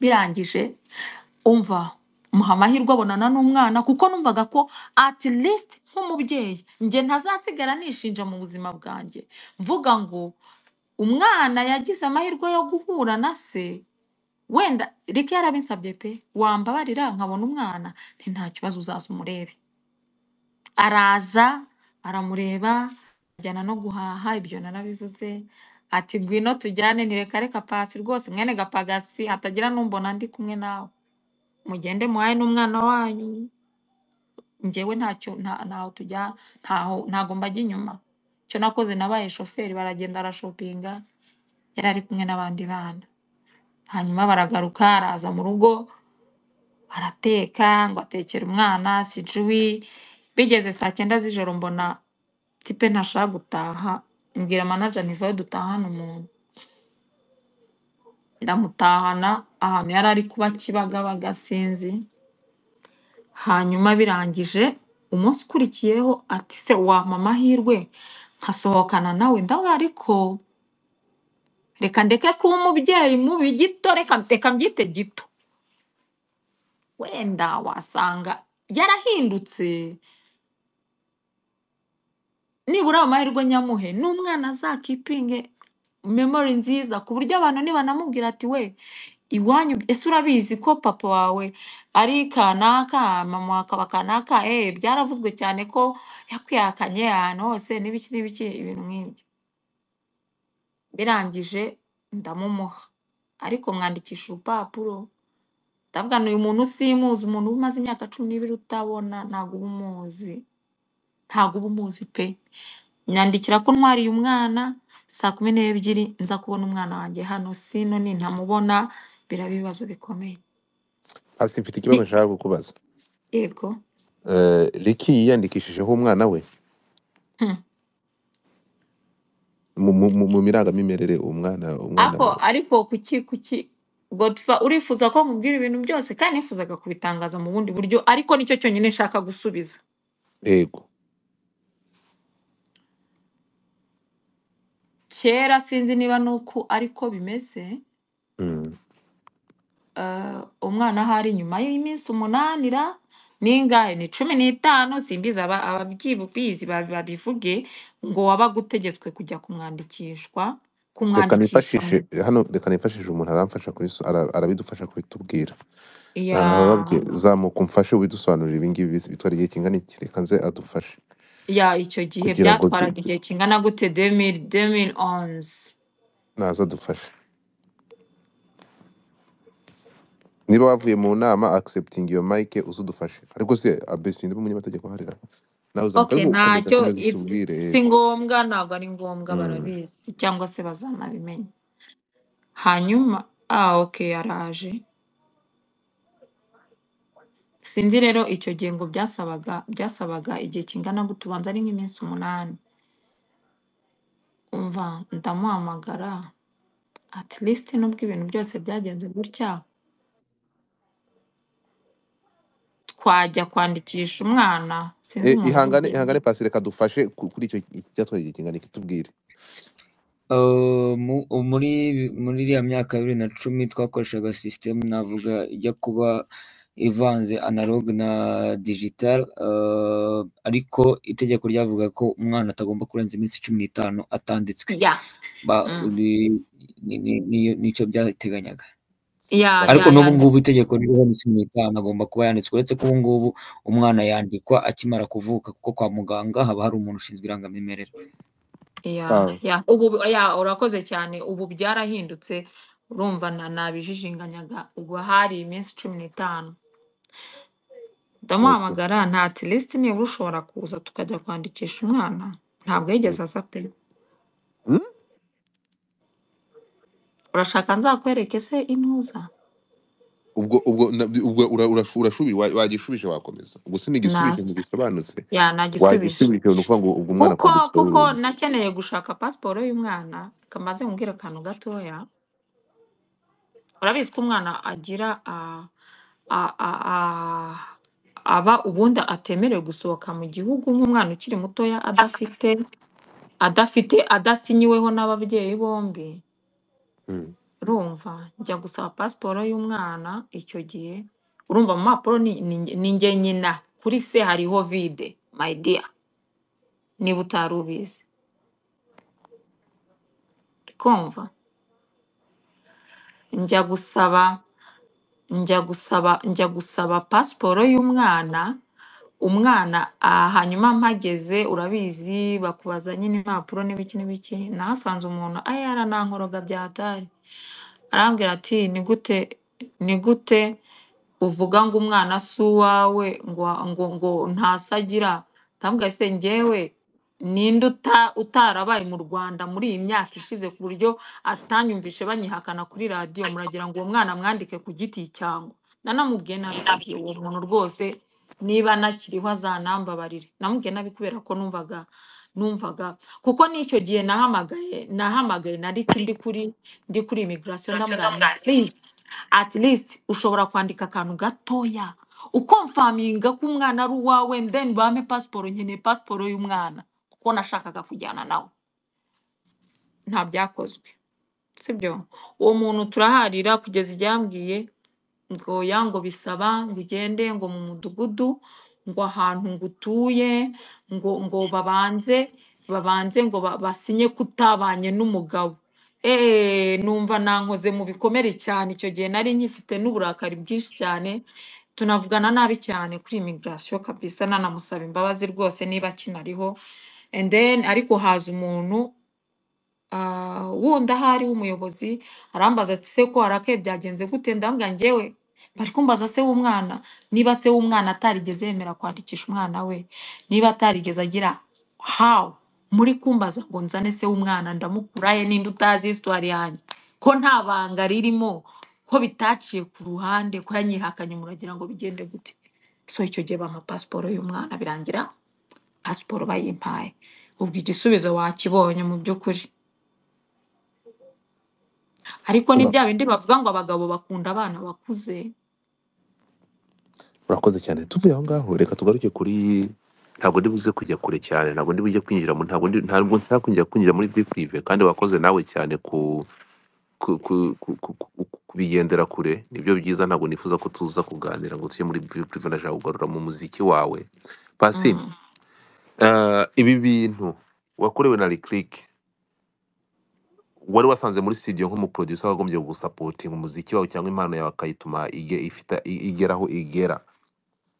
Speaker 1: birangije umva muha amahirwe abonana n'umwana kuko numvaga ko at least nk'umubyeyi njye ntazasigara nishinja mu buzima bwanjye mvuga ngo umwana yagize amahirwe yo guhura na se wenda reka yarabinsabye pe wambabarira nkabona umwana nti nta kibazo uzaza umurebe araza aramureba ajyana no guhaha ibyo narabivuze ati ngwino tujyane ntireka reka pasi rwose mwene gapagasi hatagira n'umbona ndi kumwe nawe mugende muhaye n'umwana wanyu njyewe ntacyo nta- ntaho tujya ntaho ntago mbajya inyuma icyo nakoze nabaye shoferi baragenda arashopinga yari ari kumwe n'abandi bana hanyuma baragaruka araza mu rugo arateka ngo atekere umwana sijui bigeze saa cyenda z'ijoro mbona tipe ntashaka gutaha mbwira manaja ntivayo dutahane umuntu ndamutahana ahantu yari ari kuba kibagabaga sinzi hanyuma birangije umunsi ukurikiyeho ati se wampa amahirwe nkasohokana nawe ndawe ariko reka ndeke kuba umubyeyi mubi gito reka reka mbyite gito wenda wasanga yarahindutse nibura ayo mahirwe nyamuhe n'umwana azakipinge memori nziza ku buryo abantu nibanamubwira ati we iwanyu ese urabizi ko papa wawe ari kanaka mama akaba kanaka eh byaravuzwe cyane ko yakwihakanye ahantu hose n'ibiki n'ibiki ibintu nk'ibyo birangije ndamumuha ariko mwandikisha urupapuro ndavuga ni uyu muntu usimuzi umuntu uba umaze imyaka cumi n'ibiri utabona ntabwo uba umuzi ntabwo uba umuzi pe nyandikira ko ntwariye umwana saa kumi n'ebyiri nza kubona umwana wanjye hano sino ni ntamubona biraba ibibazo bikomeye
Speaker 2: Pasi mfite ikibazo
Speaker 1: Ni-
Speaker 2: nshaka kukubaza
Speaker 1: yego
Speaker 2: Eh, Ricky yiyandikishijeho umwana we
Speaker 1: Hmm.
Speaker 2: mu mu- mu- mu mirangamimerere umwana umwana
Speaker 1: ako ariko kuki kuki godfa urifuza ko nkubwira ibintu byose kandi nifuzaga kubitangaza mu bundi buryo ariko nicyo cyonyine nshaka gusubiza
Speaker 2: yego
Speaker 1: kera sinzi niba ni uku ariko bimeze
Speaker 2: Mm.
Speaker 1: eh, umwana aho ari nyuma y'iminsi umunanira n'ingahe ni cumi n'itanu simbizi aba- ababyibizi babi- babivuge ngo wabaga utegetswe kujya kumwandikishwa
Speaker 2: reka
Speaker 1: kumwandikisha
Speaker 2: nifashishe
Speaker 1: mu
Speaker 2: hano reka nifashishe umuntu aramfasha kubiso- ara- arabidufasha kubitubwira
Speaker 1: ya
Speaker 2: arababye zamuka umfashe ubidusobanurira ibi ngibi bitwara igihe kingana iki reka nze adufashe
Speaker 1: ya icyo gihe
Speaker 2: kugira ngo du-
Speaker 1: byatwaraga igihe kingana gute 2000 2011
Speaker 2: naza adufashe niba wavuye mu nama accepting your mic uze udufashe ariko se abesinde b'umunyamategeko harira nawe uzamuka
Speaker 1: okay
Speaker 2: ariko ukomeza
Speaker 1: ntacyo
Speaker 2: kandi
Speaker 1: if-
Speaker 2: bitubwire
Speaker 1: si ngombwa ntabwo ari ngombwa
Speaker 2: Mm.
Speaker 1: barabizi cyangwa se bazanabimenya hanyuma ah okay yaraje sinzi rero icyo gihe ngo byasabaga byasabaga igihe kingana gute ubanza ari nk'iminsi umunani umva ndamuhamagara at least nubwo ibintu byose byagenze gutya twajya kwandikisha umwana sinzi
Speaker 2: Eh,
Speaker 1: umuntu
Speaker 2: ihangane
Speaker 1: umubyeyi
Speaker 2: ihangane pasi reka dufashe ku- kuri icyo cyatwaye igihe kingana iki tubwire
Speaker 4: Uh, mu- muri muri iriya myaka ya bibiri na cumi twakoreshaga sisitemu navuga ijya kuba ivanze analogue na digital uh, ariko itegeko ryavuga ko umwana atagomba kurenza iminsi cumi n'itanu atanditswe
Speaker 1: ya
Speaker 4: Ba-
Speaker 1: mm.
Speaker 4: uri- ni- ni- ni- nicyo byateganyaga
Speaker 1: ya ya
Speaker 4: ariko n'ubu
Speaker 1: ya
Speaker 4: ngubu itegeko ririho ni cumi n'itanu agomba kuba yanditswe uretse ko ubu ngubu umwana yandikwa akimara kuvuka kuko kwa muganga haba hari umuntu ushinzwe irangamimerere
Speaker 1: ya
Speaker 2: Ah.
Speaker 1: ya ubu ya urakoze cyane ubu byarahindutse urumva na nabijijinganyaga ubu hari iminsi cumi n'itanu
Speaker 2: Okay.
Speaker 1: ndamuhamagara nta tilisiti niba ushobora kuza tukajya kwandikisha umwana ntabwo yigeze aza pe
Speaker 2: Mm?
Speaker 1: urashaka nzakwereke se intuza
Speaker 2: ubwo ubwo na- ubwo ura- ura- urashubije wa- wagishubije wakomeza ubwo sinigishubije
Speaker 1: nasa
Speaker 2: ntibisobanutse
Speaker 1: ya nagisubije
Speaker 2: wagishubije ni ukuvuga ngo ubwo umwana
Speaker 1: kuko
Speaker 2: akanditswe
Speaker 1: kuko
Speaker 2: burundu
Speaker 1: nakeneye gushaka pasiporo y'umwana kamaze mubwira akantu gatoya urabizi ko umwana agira a a a a aba ubundi atemerewe gusohoka mu gihugu nk'umwana ukiri mutoya adafite adafite adasinyiweho n'ababyeyi bombi
Speaker 2: Mm.
Speaker 1: urumva njya gusaba pasiporo y'umwana icyo gihe urumva mu mpapuro ni ni- ni njye nyina kuri se hariho vide my dear niba utari ubizi urikumva njya gusaba njya gusaba njya gusaba pasiporo y'umwana umwana aha hanyuma mpageze urabizi bakubaza nyine impapuro n'ibiki n'ibiki nahasanze umuntu ayara nankoroga byatari arambwira ati ni gute ni gute uvuga ngo umwana si uwawe ngo ngo ngo ntasi agira ndamubwira se njyewe ninde uta- utarabaye mu rwanda muri iyi myaka ishize ku buryo atanyumvishe banyihakana kuri radiyo muragira ngo uwo mwana mwandike ku giti cyangwa nanamubwiye nabi kabye uwo muntu rwose niba anakiriho azanambabarire namubwiye nabi kubera ko numvaga numvaga kuko n'icyo gihe nahamagaye nahamagaye na riti ndi kuri ndi kuri imigirasiyo ndamubwira nti purize at least ushobora kwandika akantu gatoya ukomfaminga ko umwana ari uwawe then bampe pasiporo nkeneye pasiporo y'umwana kuko nashakaga kujyana nawe nta byakozwe sibyo uwo muntu turaharira kugeza ibyambwiye ngo ya ngo bisaba ngo ugende ngo mu mudugudu ngo ahantu ngo utuye ngo ngo babanze babanze ngo ba- basinye kutabanye n'umugabo eee numva nankoze mu bikomere cyane icyo gihe nari nkifite n'uburakari bwinshi cyane tunavugana nabi cyane kuri imigirasiyo kabisa nanamusaba imbabazi rwose niba akinariho and then ariko haza umuntu ah, wundi ahari w'umuyobozi arambaza ati se ko harakaye byagenze gute ndambwira njyewe bari kumbaza se w'umwana niba se w'umwana atarigeze yemera kwandikisha umwana we niba atarigeze agira hawu muri kumbaza ngo nzane se w'umwana ndamukurahe ninde utazi isitwari yanjye ko nta banga ririmo ko bitaciye ku ruhande ko yanyihakanye muragira ngo bigende gute so icyo gihe bampa pasiporo y'umwana birangira pasiporo bayimpaye ubwo igisubizo wakibonye mu by'ukuri ariko ni
Speaker 2: Ura-
Speaker 1: bya bindi bavuga ngo abagabo bakunda abana bakuze
Speaker 2: urakoze cyane tuvuye aho ngaho reka tugaruke kuri ntabwo ndi buze kujya kure cyane ntabwo ndi buze kwinjira mu ntabwo ndi ntabwo nshaka kwinjira kwinjira muri deep live kandi wakoze nawe cyane ku ku ku ku ku ku- ku- kubigendera kure nibyo byiza ntabwo nifuza ko tuza kuganira ngo tujye muri deep live ndashaka kugarura mu muziki wawe pasi
Speaker 1: Mm.
Speaker 2: eh, ibi bintu wakorewe na Lick Lick, wari wasanze muri studio nk'umuproducer wagombye gusapotinga umuziki wawe cyangwa impano yawe akayituma ige- ifita- i- igera aho igera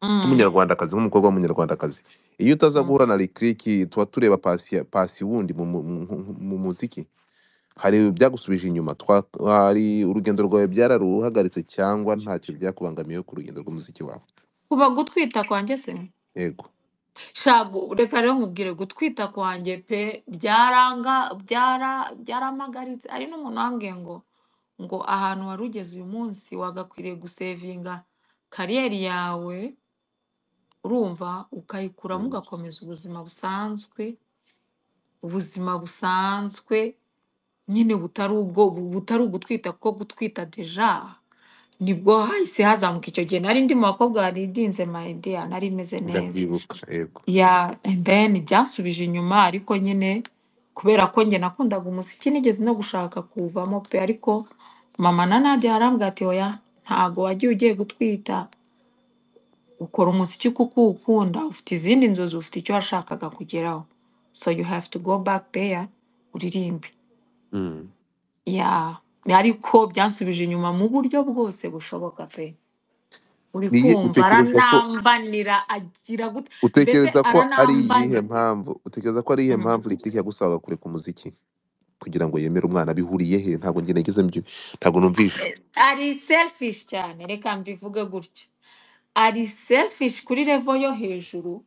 Speaker 1: Mm.
Speaker 2: nk'umunyarwandakazi nk'umukobwa w'umunyarwandakazi iyo utaza
Speaker 1: Mm.
Speaker 2: guhura na rikiriki tuba tureba pasi pasi wundi mu, mu, mu, mu muziki hari byagusubije inyuma twa, hari urugendo rwawe byararuhagaritse cyangwa ntacyo byakubangamiye ku rugendo rw'umuziki wawe
Speaker 1: kuba gutwita kwanjye se
Speaker 2: yego
Speaker 1: shago reka rero nkubwire gutwita kwanjye pe byaranga byara byaramagaritse hari n'umuntu wambwiye ngo ngo ahantu wari ugeze uyu munsi wagakwiriye gusevinga kariyeri yawe urumva ukayikuramo
Speaker 2: Mm.
Speaker 1: ugakomeza ubuzima busanzwe ubuzima busanzwe nyine butari ubwo bu- butari ugutwita kuko gutwita deja nibwo hahise hazamuka icyo gihe nari ndi mu bakobwa baridinze mayidiya nari meze neza
Speaker 2: ndabyibuka yego
Speaker 1: ya and then byasubije inyuma ariko nyine kubera ko njye nakundaga umuziki nigeze no gushaka kuwuvamo pe ariko mama na nadia yarambwira ati oya ntago wagiye ugiye gutwita ukora umuziki kuko uwukunda ufite izindi nzozi ufite icyo washakaga kugeraho so you have to go back there uririmbe
Speaker 2: Mm.
Speaker 1: ya ariko byansubije inyuma mu buryo bwose bushoboka pe uri
Speaker 2: Niye
Speaker 1: kumva
Speaker 2: utekereza ko
Speaker 1: aranambanira agira gute mbese
Speaker 2: utekereza ko ari iyihe
Speaker 1: aranambanira
Speaker 2: mpamvu utekereza ko ari iyihe
Speaker 1: Mm.
Speaker 2: mpamvu rikiriki yagusabaga kure ku muziki kugira ngo yemere umwana bihuriye he ntabwo njye nageze mu byo- ntabwo numvishe
Speaker 1: ari selfish cyane reka mbivuge gutya ari selfish kuri level yo hejuru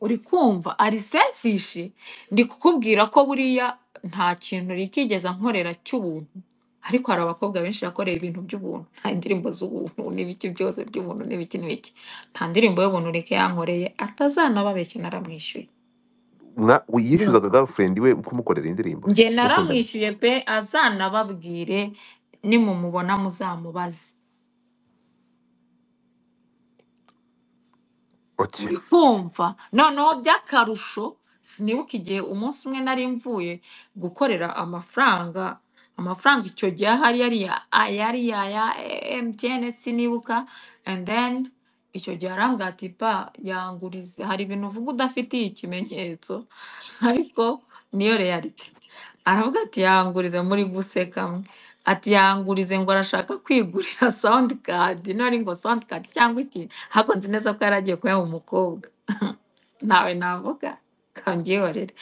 Speaker 1: uri kumva ari selfish ndi kukubwira ko buriya nta kintu rikigeza nkorera cy'ubuntu ariko hari abakobwa benshi yakoreye ibintu by'ubuntu nta indirimbo z'ubuntu n'ibiki byose by'ubuntu n'ibiki n'ibiki nta ndirimbo y'ubuntu reka yankoreye atazanababeshya naramwishyuye
Speaker 2: Mwa- we- yishyuzaga
Speaker 1: urumva
Speaker 2: girlfriend we kumukorera indirimbo
Speaker 1: njye
Speaker 2: mukundana
Speaker 1: naramwishyuye pe azanababwire nimumubona muzamubaze
Speaker 2: oke
Speaker 1: kumva noneho by'akarusho sinibuka igihe umunsi umwe nari mvuye gukorera amafaranga amafaranga icyo gihe ahari yari ya yari ya ya MTN sinibuka and then icyo gihe arambwira ati ba yangurize hari ibintu uvuga udafitiye ikimenyetso ariko niyo reality aravuga ati yangurize muri guseka mwe ati yangurize ngo arashaka kwigurira sound card nari ngo sound card cyangwa iki ariko nzi neza ko yari agiye kuyaha umukobwa ntawe navuga kanbyihorere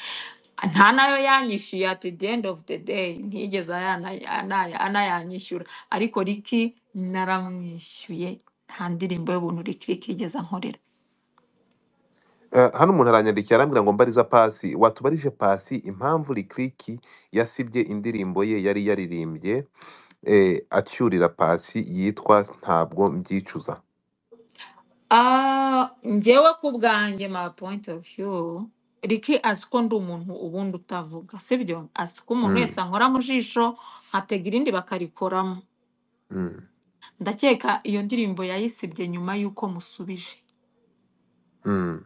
Speaker 1: nta nayo yanyishyuye at the end of the day ntiyigeze ayana- anaya- anayanyishyura ariko riki naramwishyuye nta ndirimbo y'ubuntu riki riki yigeze ankorera
Speaker 2: Eh, hano umuntu aranyandikiye arambwira ngo mbariza pasi watubarije pasi impamvu rikiriki yasibye indirimbo ye yari yaririmbye eh, acyurira pasi yitwa ntabwo mbyicuza
Speaker 1: Ah, njyewe ku bwanjye my point of view riki azi ko ndi umuntu ubundi utavuga sibyo azi ko umuntu
Speaker 2: Mm,
Speaker 1: wese ankora mu jisho nkatega irindi bakarikoramo
Speaker 2: mm,
Speaker 1: ndakeka iyo ndirimbo yayisibye nyuma y'uko musubije
Speaker 2: mm,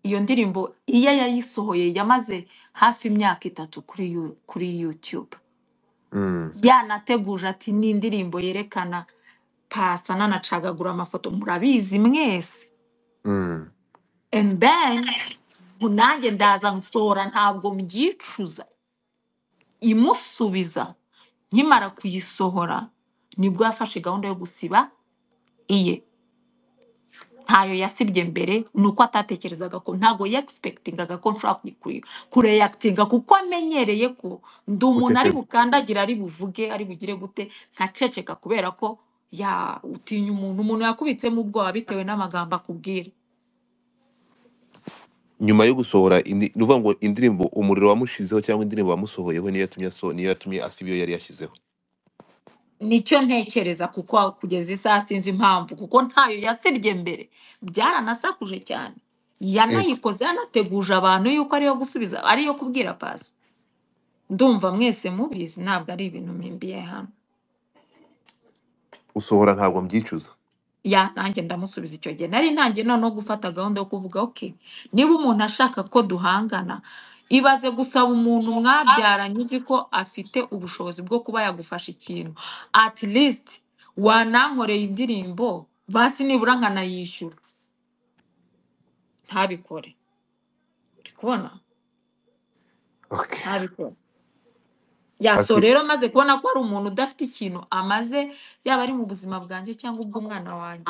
Speaker 1: iyo ndirimbo iyo yayisohoye yamaze hafi imyaka itatu kuri yu- kuri YouTube
Speaker 2: mm,
Speaker 1: yanateguje ati ni indirimbo yerekana pasa nanacagagura amafoto murabizi mwese
Speaker 2: mm,
Speaker 1: and then nanjye ndaza nsohora ntabwo mbyicuza imusubiza nkimara kuyisohora nibwo yafashe gahunda yo gusiba iye ntayo yasibye mbere ni uko atatekerezaga ko ntabwo yegisipekitingaga ko nshobora kuyi- kureyakitinga kuko amenyereye ko ndi umuntu ari
Speaker 2: guceceka
Speaker 1: bukandagira ari buvuge ari bugire gute nkaceceka kubera ko ya utinya umuntu umuntu yakubitsemo ubwoba bitewe n'amagambo akubwira
Speaker 2: nyuma yo gusohora indi- ni ukuvuga ngo indirimbo umuriro wamushizeho cyangwa indirimbo wamusohoyeho niyo yatumye aso niyo yatumye asiba iyo yari yashyizeho
Speaker 1: nicyo ntekereza kuko aho kugeza isaha sinzi impamvu kuko ntayo yasibye mbere byaranasakuje cyane
Speaker 2: Eh,
Speaker 1: yanayikoze yanateguje abantu yuko ariyo gusubiza ariyo kubwira pasi ndumva mwese mubizi ntabwo ari ibintu mpimbiye hano
Speaker 2: usohora ntabwo mbyicuza
Speaker 1: ya nanjye ndamusubiza icyo gihe nari ntangiye noneho gufata gahunda yo kuvuga oke niba umuntu ashaka ko duhangana ibaze gusaba umuntu mwabyaranye uzi ko afite ubushobozi bwo kuba yagufasha ikintu at least wanankoreye indirimbo basi nibura nkanayishyura ntabikore uri kubona
Speaker 2: okay
Speaker 1: ntabikore ya so
Speaker 2: Asi-
Speaker 1: rero maze kubona ko hari umuntu udafite ikintu amaze yaba ari mu buzima bwanjye cyangwa ubw'umwana wanjye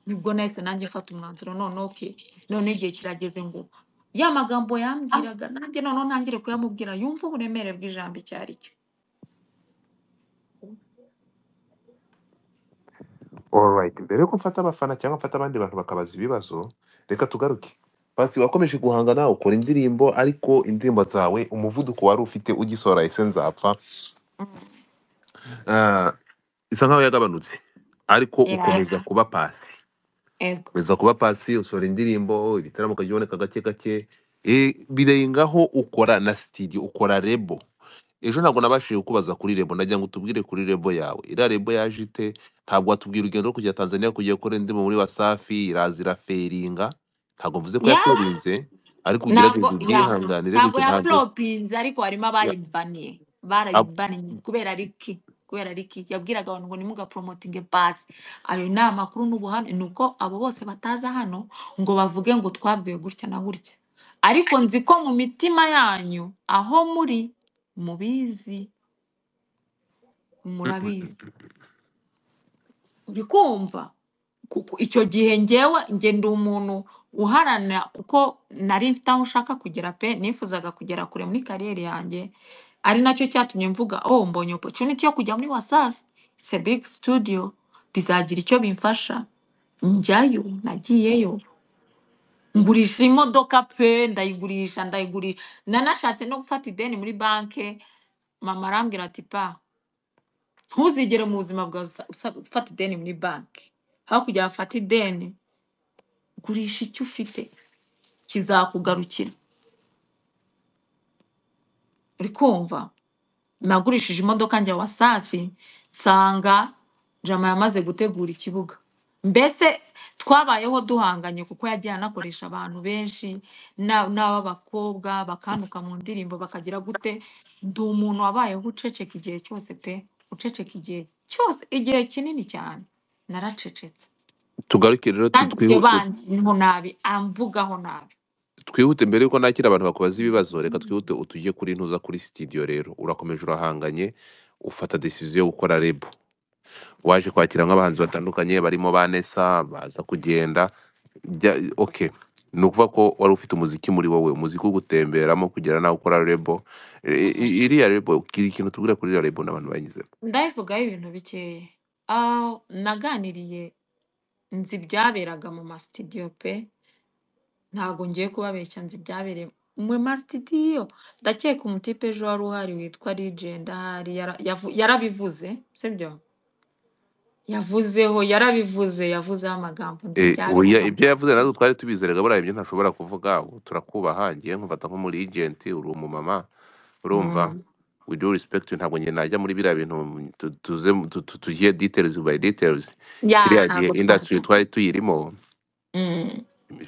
Speaker 1: nibwo nahise nanjye mfata umwanzuro none oke none igihe kirageze ngo ya magambo yambwiraga nanjye noneho ntangire kuyamubwira yumve uburemere bw'ijambo icyo ari cyo
Speaker 2: Alright. Mbere yuko mfata abafana cyangwa mfata abandi bantu bakabaza ibibazo, reka tugaruke. Pasi wakomeje guhangana ukora indirimbo ariko indirimbo zawe umuvuduko wari ufite ugisohora ese nzapfa Ah, isa nkaho yagabanutse ariko ukomeza
Speaker 1: yego
Speaker 2: kuba pasi
Speaker 1: ego
Speaker 2: ukomeza kuba pasi usohora indirimbo ibitaramo ukajya uboneka gake gake Eh, birengaho ukora na studio ukora rebo ejo ntabwo nabashije kukubaza kuri rebo nagira ngo utubwire kuri rebo yawe iriya rebo yaje ite ntabwo watubwira urugendo rwo kujya tanzania kugiye gukora indirimbo muri wasafi irazira feringa ntabwo mvuze ko
Speaker 1: ya
Speaker 2: yafurinze ariko ugerageze
Speaker 1: ntabwo ya
Speaker 2: ubyihanganire
Speaker 1: ntabwo
Speaker 2: gutyo
Speaker 1: ya
Speaker 2: ntabwo
Speaker 1: flopinze ariko harimo
Speaker 2: ya-
Speaker 1: abayibaniye
Speaker 2: ab-
Speaker 1: barayibaniye kubera riki kubera riki yabwiraga abantu ngo nimugaporomotinge pasi ayo ni amakuru n'ubu hano ni uko abo bose bataza hano ngo bavuge ngo twabwiwe gutya na gutya ariko nzi ko mu mitima yanyu aho muri mubizi
Speaker 2: Mm, mm, mm.
Speaker 1: murabizi uri kumva kuko icyo gihe ngewe nge ndi umuntu uharana kuko nari mfite aho nshaka kugera pe nifuzaga kugera kure muri kariyeri yanjye ari nacyo cyatumye mvuga oh mbonye opportunity yo kujya muri wasafi it's a big studio bizagira icyo bimfasha njyayo nagiyeyo ngurisha imodoka pe ndayigurisha ndayigurisha nanashatse no gufata ideni muri banki mama arambwira ati pa ntuzigere mu buzima bwawe usa- usa- ufata ideni muri banki hakurya wafata ideni gurisha icyo ufite kizakugarukira uri kumva nagurishije imodoka njya wasafi nsanga jama yamaze gutegura ikibuga mbese twabayeho duhanganye kuko yagiye anakoresha abantu benshi na- n'ab'abakobwa bakantuka mu ndirimbo bakagira gute ndi umuntu wabayeho uceceka igihe cyose pe uceceka igihe cyose igihe kinini cyane naracecetse
Speaker 2: tugaruke rero tu-
Speaker 1: kandi ibyo
Speaker 2: twihute
Speaker 1: banziho nabi amvugaho nabi
Speaker 2: twihute mbere yuko nakira abantu bakubaza ibibazo reka twihute utujye kuri ntuza kuri sitidiyo rero urakomeje urahanganye ufata decision yo gukora rebo waje kwakira nk'abahanzi batandukanye barimo ba Nessa baza kugenda Jya- okay ni ukuvuga ko wari ufite umuziki muri wowe umuziki wo gutemberamo kugera nawe ukora rebo I-
Speaker 1: Mhm.
Speaker 2: i- iriya rebo kiri ikintu tubwira kuri iriya rebo n'abantu banyuzemo
Speaker 1: ndabivugaho ibintu bikeya Ah, naganiriye nzi ibyaberaga mu masitidiyo pe ntabwo ngiye kubabeshya nzi ibyabereye mu masitidiyo ndakeka umutipe ejo wari uhari witwa legend ahari yara- yavu- yarabivuze sibyo yavuzeho yarabivuze yavuzeho amagambo nzi
Speaker 2: Eh, oya
Speaker 1: ibyabereye mu
Speaker 2: ibyo yavuze natwe
Speaker 1: masitidiyo
Speaker 2: twari tubizeraga buriya ibyo ntashobora kuvuga ubu turakubaha ngiye nkufata nk'umuri ejenti uri umumama urumva
Speaker 1: Mm.
Speaker 2: with due respect ntabwo njye najya muri biriya bintu tu- tuze tu- tu- tugiye details by details
Speaker 1: ya
Speaker 2: kiriya gihe
Speaker 1: ntabwo twari
Speaker 2: industry
Speaker 1: tu
Speaker 2: twari tuyirimo
Speaker 1: Mm,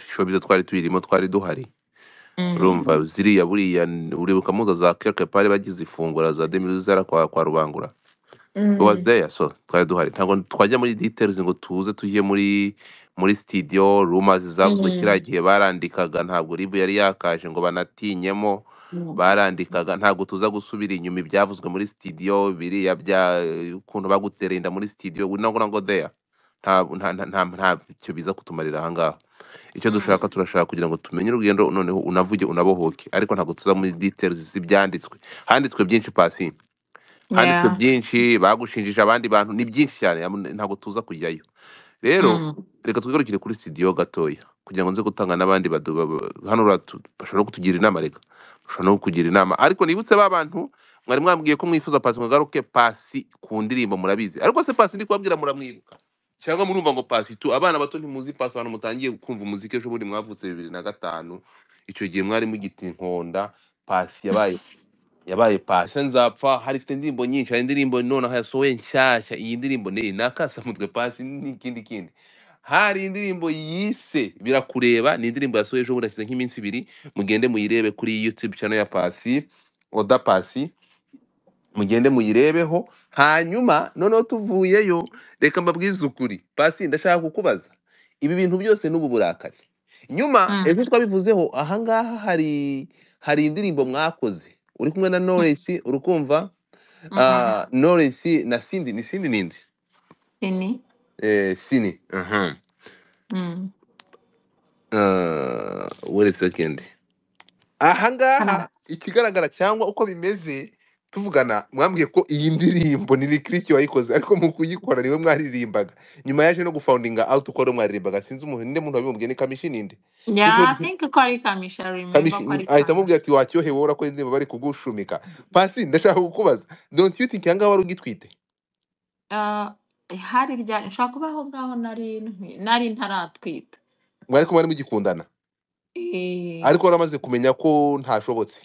Speaker 2: showbiz twari tuyirimo twari duhari
Speaker 1: mm.
Speaker 2: urumva ziriya buriya n- uribuka muza za quelque part bagize ifungura za demizera kwa kwa rubangura it was
Speaker 1: Mm.
Speaker 2: there so twari duhari ntabwo twajya muri details ngo tuze tujye muri muri studio rumors zavuzwe kiriya
Speaker 1: Mm.
Speaker 2: gihe barandikaga ntabwo rib yari yakaje ngo banatinyemo
Speaker 1: Mm.
Speaker 2: barandikaga ntabwo tuza gusubira inyuma ibyavuzwe muri studio biriya bya ukuntu bagutereye inda muri studio we not gonna go there nta nta nta nta ntacyo biza kutumarira ahangaha icyo
Speaker 1: Mm.
Speaker 2: dushaka turashaka kugira ngo tumenye urugendo noneho unavuge unabohoke ariko ntabwo tuza muri details z'ibyanditswe handitswe byinshi pasi handitswe
Speaker 1: Yeah.
Speaker 2: byinshi bagushinjije abandi bantu ni byinshi cyane am- ntabwo tuza kujyayo rero
Speaker 1: Mm.
Speaker 2: reka twigarukire kuri studio gatoya kugira ngo nze gutanga n'abandi badu- ba- ba- hano uratu- bashobora no kutugira inama reka bashobora no kugira inama ariko nibutse ba bantu mwari mwambwiye ko mwifuza pasi ngo agaruke pasi ku ndirimbo murabizi ariko se pasi ndi kubabwira muramwibuka cyangwa murumva ngo pasi tu abana bato ntimuzi pasi abantu mutangiye kumva umuziki ejo bundi mwavutse bibiri na gatanu icyo gihe mwari mugita inkonda pasi yabaye yabaye pasi nzapfa hari ifite indirimbo nyinshi hari indirimbo nonaho yasohoye nshyashya iyi ndirimbo ni nakasamutwe pasi n'ikindi kindi hari indirimbo yise birakureba ni indirimbo yasohoye ejo bundi hashize nk'iminsi ibiri mugende muyirebe kuri youtube channel ya pasi oda pasi mugende muyirebeho hanyuma noneho tuvuyeyo reka mbabwize ukuri pasi ndashaka kukubaza ibi bintu byose n'ubu burakari nyuma
Speaker 1: Mm.
Speaker 2: ejo twabivuzeho ahangaha hari hari indirimbo mwakoze uri kumwe na
Speaker 1: Mm.
Speaker 2: Knowless uri kumva
Speaker 1: Mhm.
Speaker 2: ah, Knowless na Cindy ni Cindy ninde
Speaker 1: Sini.
Speaker 2: eh Cindy aha
Speaker 1: Mm.
Speaker 2: Ah, wait a second ahangaha
Speaker 1: Hano.
Speaker 2: ikigaragara cyangwa uko bimeze tuvugana mwambwiye ko iyi ndirimbo ni rikiriki wayikoze ariko mu kuyikora niwe mwaririmbaga nyuma yaje no gufawundinga awuti uko ari mwaririmbaga sinzi umuntu ninde muntu wabimubwiye ni kamishi ninde gutyo
Speaker 1: Yeah, I
Speaker 2: gutyo
Speaker 1: think ko ari kamishi. I remember
Speaker 2: kamishi
Speaker 1: ko ari
Speaker 2: ahita amubwira ati
Speaker 1: kamishi.
Speaker 2: wacyohewe wowe urakoze indirimbo bari kugushumika pasi ndashaka kukubaza don't you think ahangaha wari ugitwite
Speaker 1: Uh, hari rya nshobora kuba aho ngaho nari ntwi- nari ntaratwita.
Speaker 2: mwari kumwe mwari mugikundana
Speaker 1: Eh,
Speaker 2: ariko waramaze kumenya ko ntashobotse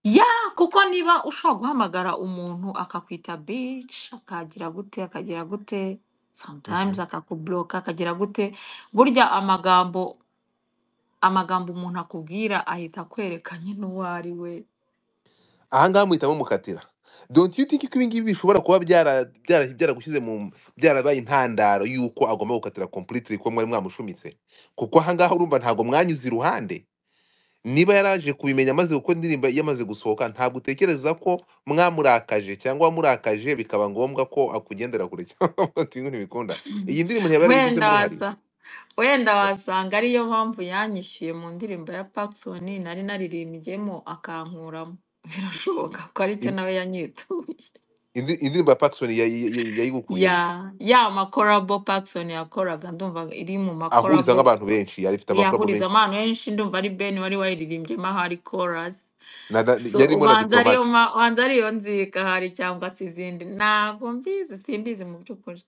Speaker 1: ya kuko niba ushobora guhamagara umuntu akakwita bitch akagira gute akagira gute sometimes
Speaker 2: Mhm.
Speaker 1: akakubloka akagira gute burya amagambo amagambo umuntu akubwira ahita akwereka nyine uwo ari we
Speaker 2: ahangaha muhitamo mukatira don't you think ko ibingibi bishobora kuba byara byara byaragushyize mu byarabaye intandaro y'uko agomba gukatira completely ko mwari mwamushumitse kuko ahangaha urumva ntabwo mwanyuze iruhande niba yaraje kubimenya amaze gukora indirimbo yamaze gusohoka ntabwo utekereza ko mwamurakaje cyangwa wamurakaje bikaba ngombwa ko akugendera kure cyangwa ati ngo ntibikunda iyi ndirimbo ntiyaba yarabigize
Speaker 1: wenda
Speaker 2: n'uruhare
Speaker 1: wasa wenda wasanga ariyo mpamvu yanyishyuye mu ndirimbo ya Paxson nari naririmbyemo akankuramo birashoboka ko aricyo
Speaker 2: In-
Speaker 1: nawe yanyituye
Speaker 2: indi- indirimbo ya Paxson yayi- yayi- yayigukuye
Speaker 1: ya ya makorabo Paxson yakoraga ndumva iri mu
Speaker 2: ahuriza
Speaker 1: makorabo
Speaker 2: nk'abantu benshi yari ifite abakorabo
Speaker 1: yahuriza
Speaker 2: benshi
Speaker 1: abantu benshi ndumva ari Ben wari wariririmbyemo ahari chorus
Speaker 2: Na- na-
Speaker 1: so
Speaker 2: yarimo na
Speaker 1: ubanza ariyo
Speaker 2: diplomate
Speaker 1: ma- ubanza ariyo nzika ahari cyangwa se izindi ntabwo mbizi simbizi mu by'ukuri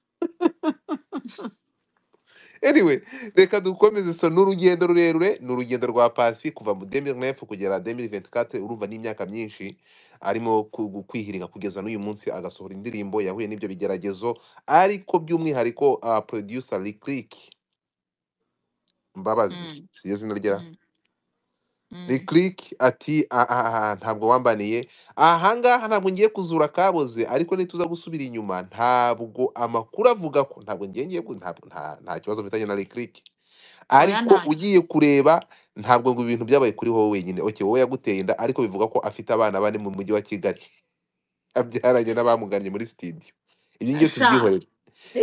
Speaker 2: anyway reka dukomeze so ni urugendo rurerure ni urugendo rwa pasi kuva mu 2009 kugera 2024 urumva ni imyaka myinshi arimo ku- gu- kwihiringa kugeza n'uyu munsi agasohora indirimbo yahuye n'ibyo bigeragezo ariko by'umwihariko uh, producer Lick Lick mbabazi
Speaker 1: Mm,
Speaker 2: siryo zina rya
Speaker 1: mm,
Speaker 2: ni
Speaker 1: mm.
Speaker 2: click ati "Ah, ah, ah, ntabwo wambaniye ahangaha ntabwo ngiye kuzura akaboze ariko nituza gusubira inyuma ntabwo amakuru avuga ko ntabwo ngiye ngiye ku- ntabwo nta nta kibazo mfitanye na click
Speaker 1: oya
Speaker 2: ariko
Speaker 1: ntacyo
Speaker 2: ugiye kureba ntabwo ngo ibintu byabaye kuri wowe wenyine okay wowe yaguteye inda ariko bivuga ko afite abana bane mu mujyi wa Kigali abyaranye n'abamugannye muri studio ibi ngiyo
Speaker 1: sha
Speaker 2: tubyihorere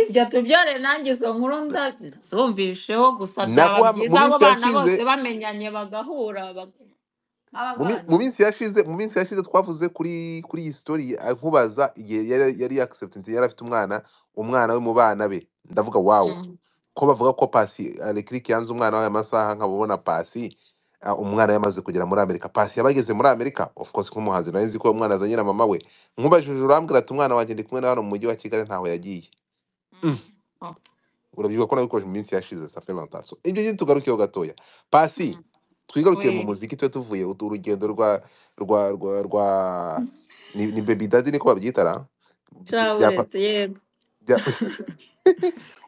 Speaker 1: ibyo tubyore nanjye izo nkuru nda- ndazumvisheho gusa byaba
Speaker 2: nabo
Speaker 1: byiza
Speaker 2: mu
Speaker 1: abo
Speaker 2: minsi
Speaker 1: bana
Speaker 2: yashize
Speaker 1: bose bamenyanye bagahura bag-
Speaker 2: mu mi-
Speaker 1: nk'abavandimwe
Speaker 2: mu minsi yashize mu minsi yashize twavuze kuri kuri iyi story ah, nkubaza igihe yari yari acceptance yari afite umwana umwana we mu bana be ndavuga wow
Speaker 1: Mm.
Speaker 2: ko bavuga ko pasi Leclerc yanze umwana we amasaha nkabona pasi ah, umwana yamaze kugera muri Amerika pasi yabageze muri Amerika of course nk'umuhanzi nawe nzi ko uwo mwana azanye na mama we nkubajije urambwira ati umwana wanjye ndi kumwe na hano mu mujyi wa Kigali ntaho yagiye Mm.
Speaker 1: Mm. Oh.
Speaker 2: urabyibuka ko nabikoje mu minsi yashize safe longtemps so ibyo ngibyo tugarukeho gatoya pasi
Speaker 1: Mm.
Speaker 2: twigarukire mu
Speaker 1: we
Speaker 2: muziki tube tuvuye utu- urugendo rwa rwa rwa rwa ni, ni baby daddy niko babyita ra Bya- byapa
Speaker 1: caburetse yego
Speaker 2: bya-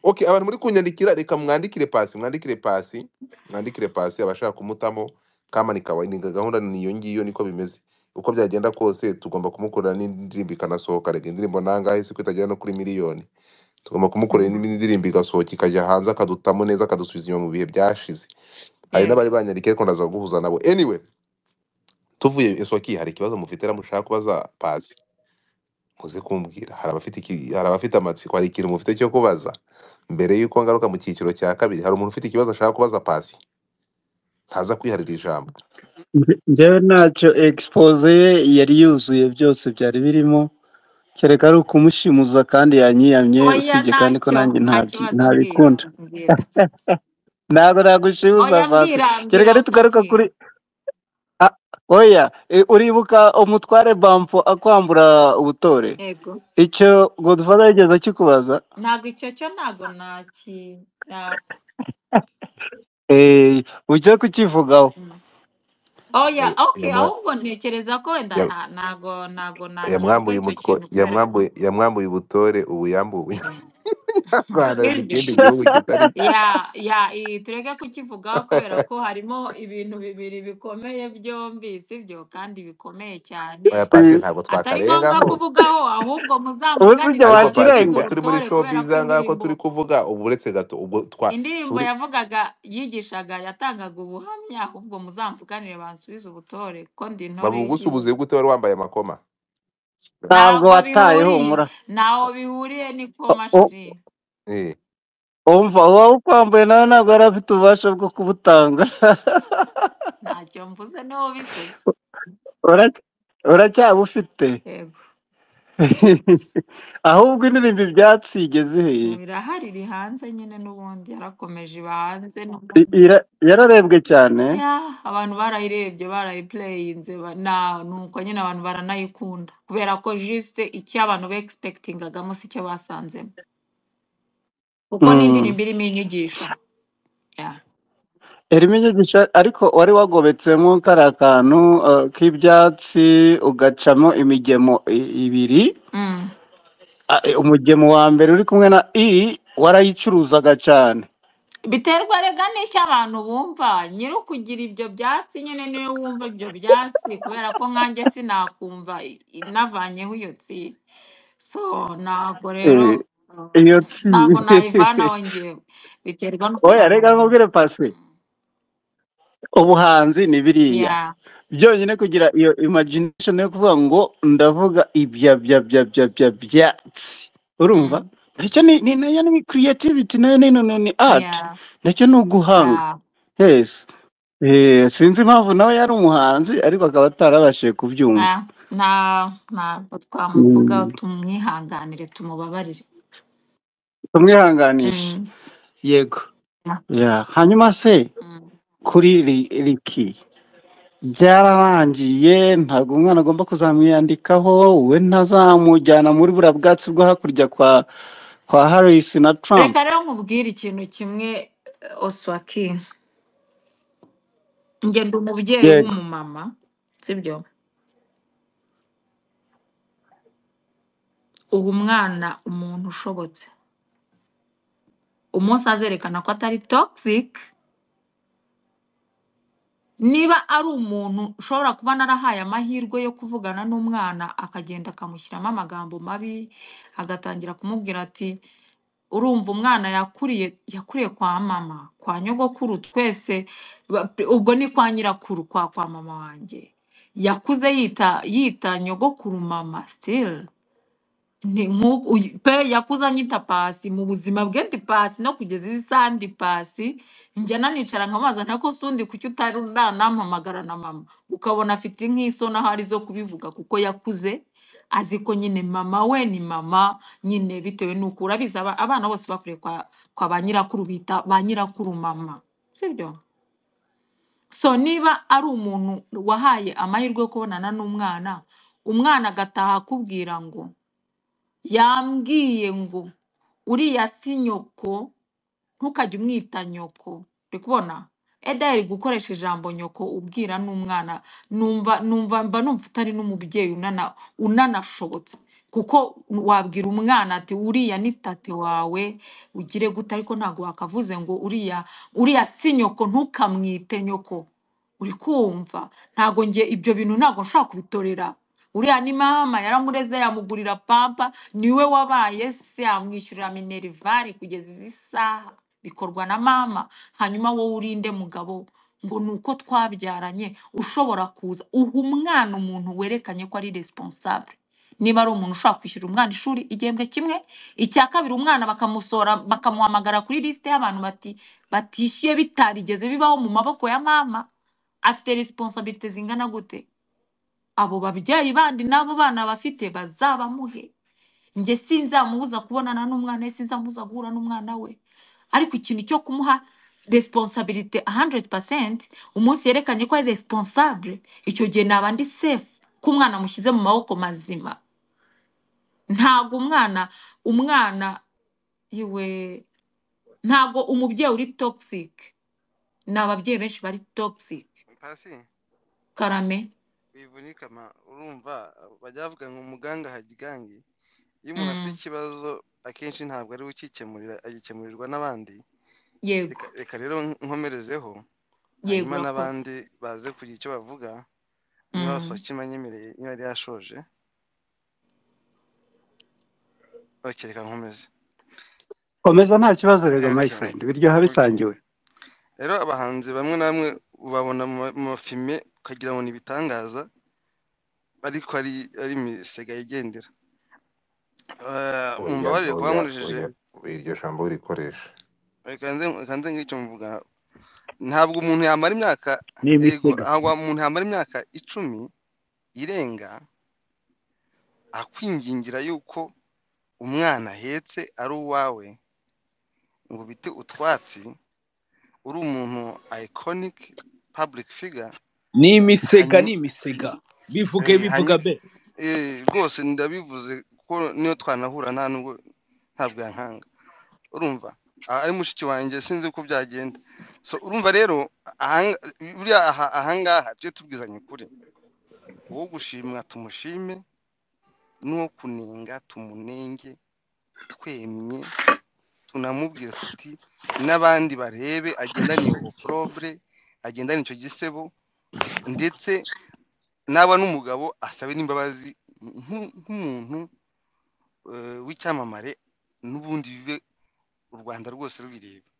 Speaker 2: okay abantu muri kunyandikira reka mwandikire pasi mwandikire pasi mwandikire pasi abashaka kumutamo kamani kawa ni gahunda ni iyo ngiyo niko bimeze uko byagenda kose tugomba kumukorera n'indirimbo ikanasohoka rega indirimbo nangahe si ko itagera no kuri miliyoni tugomba kumukorera
Speaker 1: Mm.
Speaker 2: indi ndirimbo igasohoka ikajya hanze akadutamo neza akadusubiza inyuma mu bihe byashize hari
Speaker 1: yego
Speaker 2: n'abari banyandikiye ariko ndaza guhuza nabo anyway tuvuye esoki hari ikibazo mufitera mushaka kubaza pasi muze kumbwira hari abafite iki- hari abafite amatsiko hari ikintu mufite cyo kubaza mbere y'uko ngaruka mu cyiciro cya kabiri hari umuntu ufite ikibazo ashaka kubaza pasi ntaza kwiharira ijambo
Speaker 3: Nje- njyewe ntacyo expose ye yari yuzuye byose byari birimo kereka ari ukumushimuza kandi yanyiyamye
Speaker 1: oya
Speaker 3: usibye kandi ko
Speaker 1: ntacyo
Speaker 3: nanjye
Speaker 1: nta
Speaker 3: ntabyi-
Speaker 1: kibazo mbwira
Speaker 3: ntabikunda
Speaker 1: mbwira
Speaker 3: ntabwo nagushimuza
Speaker 1: oya
Speaker 3: pasi
Speaker 1: mbwira
Speaker 3: kereka
Speaker 1: mbwira
Speaker 3: nitugaruka
Speaker 1: soki
Speaker 3: kuri Ah, oya e, uribuka umutware bampo akwambura ubutore
Speaker 1: yego
Speaker 3: icyo godfather yigeze akikubaza
Speaker 1: ntabwo icyo cyo ntabwo naki na-
Speaker 3: Eh, ujya kukivugaho
Speaker 1: mm. oya ok
Speaker 2: Yamwa-
Speaker 1: ahubwo ntekereza ko wenda
Speaker 2: ya-
Speaker 1: nta- ntabwo ntabwo nakivuga
Speaker 2: yamwambuye
Speaker 1: icyo
Speaker 2: umutwa
Speaker 1: kintu kubera
Speaker 2: yamwambuye yamwambuye ubutore ubu yambuwe
Speaker 1: mm.
Speaker 2: Rwanda mu
Speaker 1: sibyo
Speaker 2: kindi gihugu kitari
Speaker 1: ya ya i- tureke kukivugaho kubera ko harimo ibintu bibiri bikomeye byombi sibyo kandi bikomeye cyane
Speaker 2: oya pasi ntabwo
Speaker 1: atari ngombwa
Speaker 2: twakarengamo
Speaker 1: kuvugaho ahubwo
Speaker 3: ubu si
Speaker 1: muzamuganire
Speaker 3: ibyo
Speaker 2: ariko pasi
Speaker 1: mwaganirize
Speaker 2: ubwo
Speaker 3: wakirenga
Speaker 2: turi muri
Speaker 1: ubutore
Speaker 2: show
Speaker 1: kubera ko
Speaker 2: biza ngaho ko
Speaker 1: indirimbo
Speaker 2: turi kuvuga ubu uretse gato ubwo twa
Speaker 1: indirimbo
Speaker 2: turi
Speaker 1: yavugaga yigishaga yatangaga ubuhamya ahubwo muzamuvuganire bansubize ubutore ko ndi intore y'igihugu
Speaker 2: babugusubuze gute wari wambaye amakoma
Speaker 3: ntabwo
Speaker 1: ntabwo
Speaker 3: wataye
Speaker 1: bihuriye
Speaker 3: humura
Speaker 1: ntaho bihuriye niko
Speaker 3: U-
Speaker 1: mashuri
Speaker 2: eh
Speaker 3: umva uwaba ukwambaye nawe ntabwo yari afite ububasha bwo kubutanga
Speaker 1: ntacyo mvuze n'uwo bifite
Speaker 3: Urac- uracyabufite
Speaker 1: yego
Speaker 3: ahubwo indirimbo ibyatsi igeze
Speaker 1: ubu
Speaker 3: hehe
Speaker 1: irahari iri hanze nyine n'ubundi yarakomeje iba hanze
Speaker 3: I-
Speaker 1: n'ubundi
Speaker 3: ira- yararebwe cyane
Speaker 1: ya abantu barayirebye barayipureyinze ba- na nuko nyine abantu baranayikunda kubera ko jisite icyo abantu begisipekitingagamo si cyo basanzemo kuko ni
Speaker 3: Mm.
Speaker 1: indirimbo irimo inyigisho ya
Speaker 3: irimo inyigisho ariko wari wagobetsemo kariya kantu eh, k'ibyatsi ugacamo imigemo i- ibiri
Speaker 1: Mm.
Speaker 3: Ah, eh, umugemo wa mbere uri kumwe na i warayicuruzaga cyane
Speaker 1: biterwa rega n'icyo abantu bumva nyiri ukugira ibyo byatsi nyine niwe wumva ibyo byatsi kubera ko nkanjye sinakumva i- i- navanyeho iyo tsi so ntabwo rero
Speaker 3: Eh,
Speaker 1: uh,
Speaker 3: iyo tsi
Speaker 1: ntabwo nayivanaho njyewe biterwa n'ukuntu
Speaker 3: oya reka nkubwire pasi
Speaker 1: Mm.
Speaker 3: ubuhanzi ni biriya
Speaker 1: yeah
Speaker 3: byonyine kugira iyo imagination yo kuvuga ngo ndavuga ibya bya bya bya bya byatsi urumva
Speaker 1: mm.
Speaker 3: nacyo ni ni nayo ni creativity nayo ni ni ni art
Speaker 1: yeah
Speaker 3: nacyo ni uguhanga
Speaker 1: yeah
Speaker 3: yes Eh, sinzi impamvu nawe yari umuhanzi ariko akaba atarabashije kubyumva
Speaker 1: Ah, na ntabwo twamuvuga
Speaker 3: Mm.
Speaker 1: tumwihanganire tumubabarire
Speaker 3: tumwihanganisha
Speaker 1: Mm.
Speaker 3: yego
Speaker 1: Yeah.
Speaker 3: Yeah. hanyuma se
Speaker 1: Mm.
Speaker 3: kuri ri- riki byararangiye ntabwo umwana agomba kuzamwiyandikaho we ntazamujyana muri buriya bwatsi bwo hakurya kwa kwa harris na trump
Speaker 1: reka rero nkubwire ikintu kimwe eh, oswaki njye ndi umubyeyi
Speaker 3: yego
Speaker 1: w'umumama sibyo uha umwana umuntu ushobotse umunsi azerekana ko atari toxic niba ari umuntu ushobora kuba narahaye amahirwe yo kuvugana n'umwana akagenda akamushyiramo amagambo mabi agatangira kumubwira ati urumva umwana yakuriye yakuriye kwa mama kwa nyogokuru twese ba- ubwo ni kwa nyirakuru kwa kwa mama wanjye yakuze yita yita nyogokuru mama still ni nk'uko uyu- pe yakuze anyita pasi mu buzima bwe ndi pasi no kugeza izi saha ndi pasi njya nanicara nkamubaza ntako sundi kuki utari nanampamagara na mama ukabona afite nk'isoni aho ari zo kubivuga kuko yakuze azi ko nyine mama we ni mama nyine bitewe n'uko urabizi aba- abana bose bakuriye kwa, kwa ba nyirakuru bita ba nyirakuru mama sibyo so niba ari umuntu wahaye amahirwe yo kubonana n'umwana umwana agataha akubwira ngo yambwiye ngo uriya si nyoko ntukajye umwita nyoko uri kubona eda yari gukoresha ijambo nyoko ubwira n'umwana numva numva mba numva utari n'umubyeyi unana unanashobotse kuko wabwira umwana ati uriya ni tate wawe ugire gute ariko ntabwo wakavuze ngo uriya uriya si nyoko ntukamwite nyoko uri kumva ntabwo njye ibyo bintu ntabwo nshobora kubitorera uriya ni mama yaramureze yamugurira pampa niwe wabaye se yamwishyurira minerivare kugeza izi saha bikorwa na mama hanyuma wowe urinde mugabo ngo ni uko twabyaranye ushobora kuza uha umwana umuntu werekanye ko ari responsable niba ari umuntu ushobora kwishyura umwana ishuri igihembwe kimwe icya kabiri umwana bakamusohora bakamuhamagara kuri lisite y'abantu bati batishyuye bitarigeze bibaho mu maboko ya mama afite responsabilite zingana gute abo babyeyi bandi n'abo bana bafite bazabamuhe njye sinzamubuza kubonana n'umwana we sinzamubuza guhura n'umwana we ariko ikintu cyo kumuha responsabilite 100% umunsi yerekanye ko ari responsable icyo gihe naba ndi safe ko umwana amushyize mu maboko mazima ntago umwana umwana iwe ntago umubyeyi uri toxic ni ababyeyi benshi bari toxic
Speaker 5: Pasi
Speaker 1: karame
Speaker 5: wivunika ma urumva bajya bavuga ngo umuganga hagigangi iyo umuntu afite
Speaker 1: mm.
Speaker 5: ikibazo akenshi ntabwo ari we ukikemurira agikemurirwa n'abandi reka
Speaker 1: yego
Speaker 5: reka rero nkomerezeho
Speaker 1: yego
Speaker 5: hanyuma
Speaker 1: urakoze
Speaker 5: n'abandi baze kugira icyo bavuga niba
Speaker 1: mm.
Speaker 5: basokima nyemereye niba yari yashoje okay reka nkomeze
Speaker 3: komeza nta kibazo rero my
Speaker 5: okay
Speaker 3: friend biryoha
Speaker 5: okay
Speaker 3: bisangiwe
Speaker 5: rero abahanzi bamwe na bamwe ubabona mu ma- mu mafilime ukagira ngo ni ibitangaza ariko ari ari imisega yigendera Eh,
Speaker 2: oya
Speaker 5: mumbabarire kuba
Speaker 2: oya
Speaker 5: nkoresheje
Speaker 2: oya iryo jambo urikoresha
Speaker 5: reka nze reka nze ngire icyo mvuga ntabwo umuntu yamara imyaka
Speaker 3: ni
Speaker 5: yego
Speaker 3: imitego
Speaker 5: ntabwo umuntu yamara imyaka icumi irenga akwingingira yuko umwana ahetse ari uwawe ngo ubite utwatsi uri umuntu iconic public figure
Speaker 6: ni imisega ni
Speaker 5: hanyuma
Speaker 6: imisega bivuge
Speaker 5: eh,
Speaker 6: bivuga
Speaker 5: hanyuma
Speaker 6: be
Speaker 5: eh, rwose ndabivuze kuko niyo twanahura nta nubwo ntabwo yankanga urumva a- ari mushiki wanjye sinzi uko byagenda so urumva rero ahanga- buriya aha- ahangaha tujye tubwizanya ukuri uwo gushimwa tumushime n'uwo kunenga tumunenge twemye tunamubwira tuti n'abandi barebe agendane iyo oprobure agendane icyo gisebo ndetse naba n'umugabo asabe n'imbabazi nk'u- nk'umuntu eh, w'icyamamare n'ubundi bibe u rwanda rwose rubireba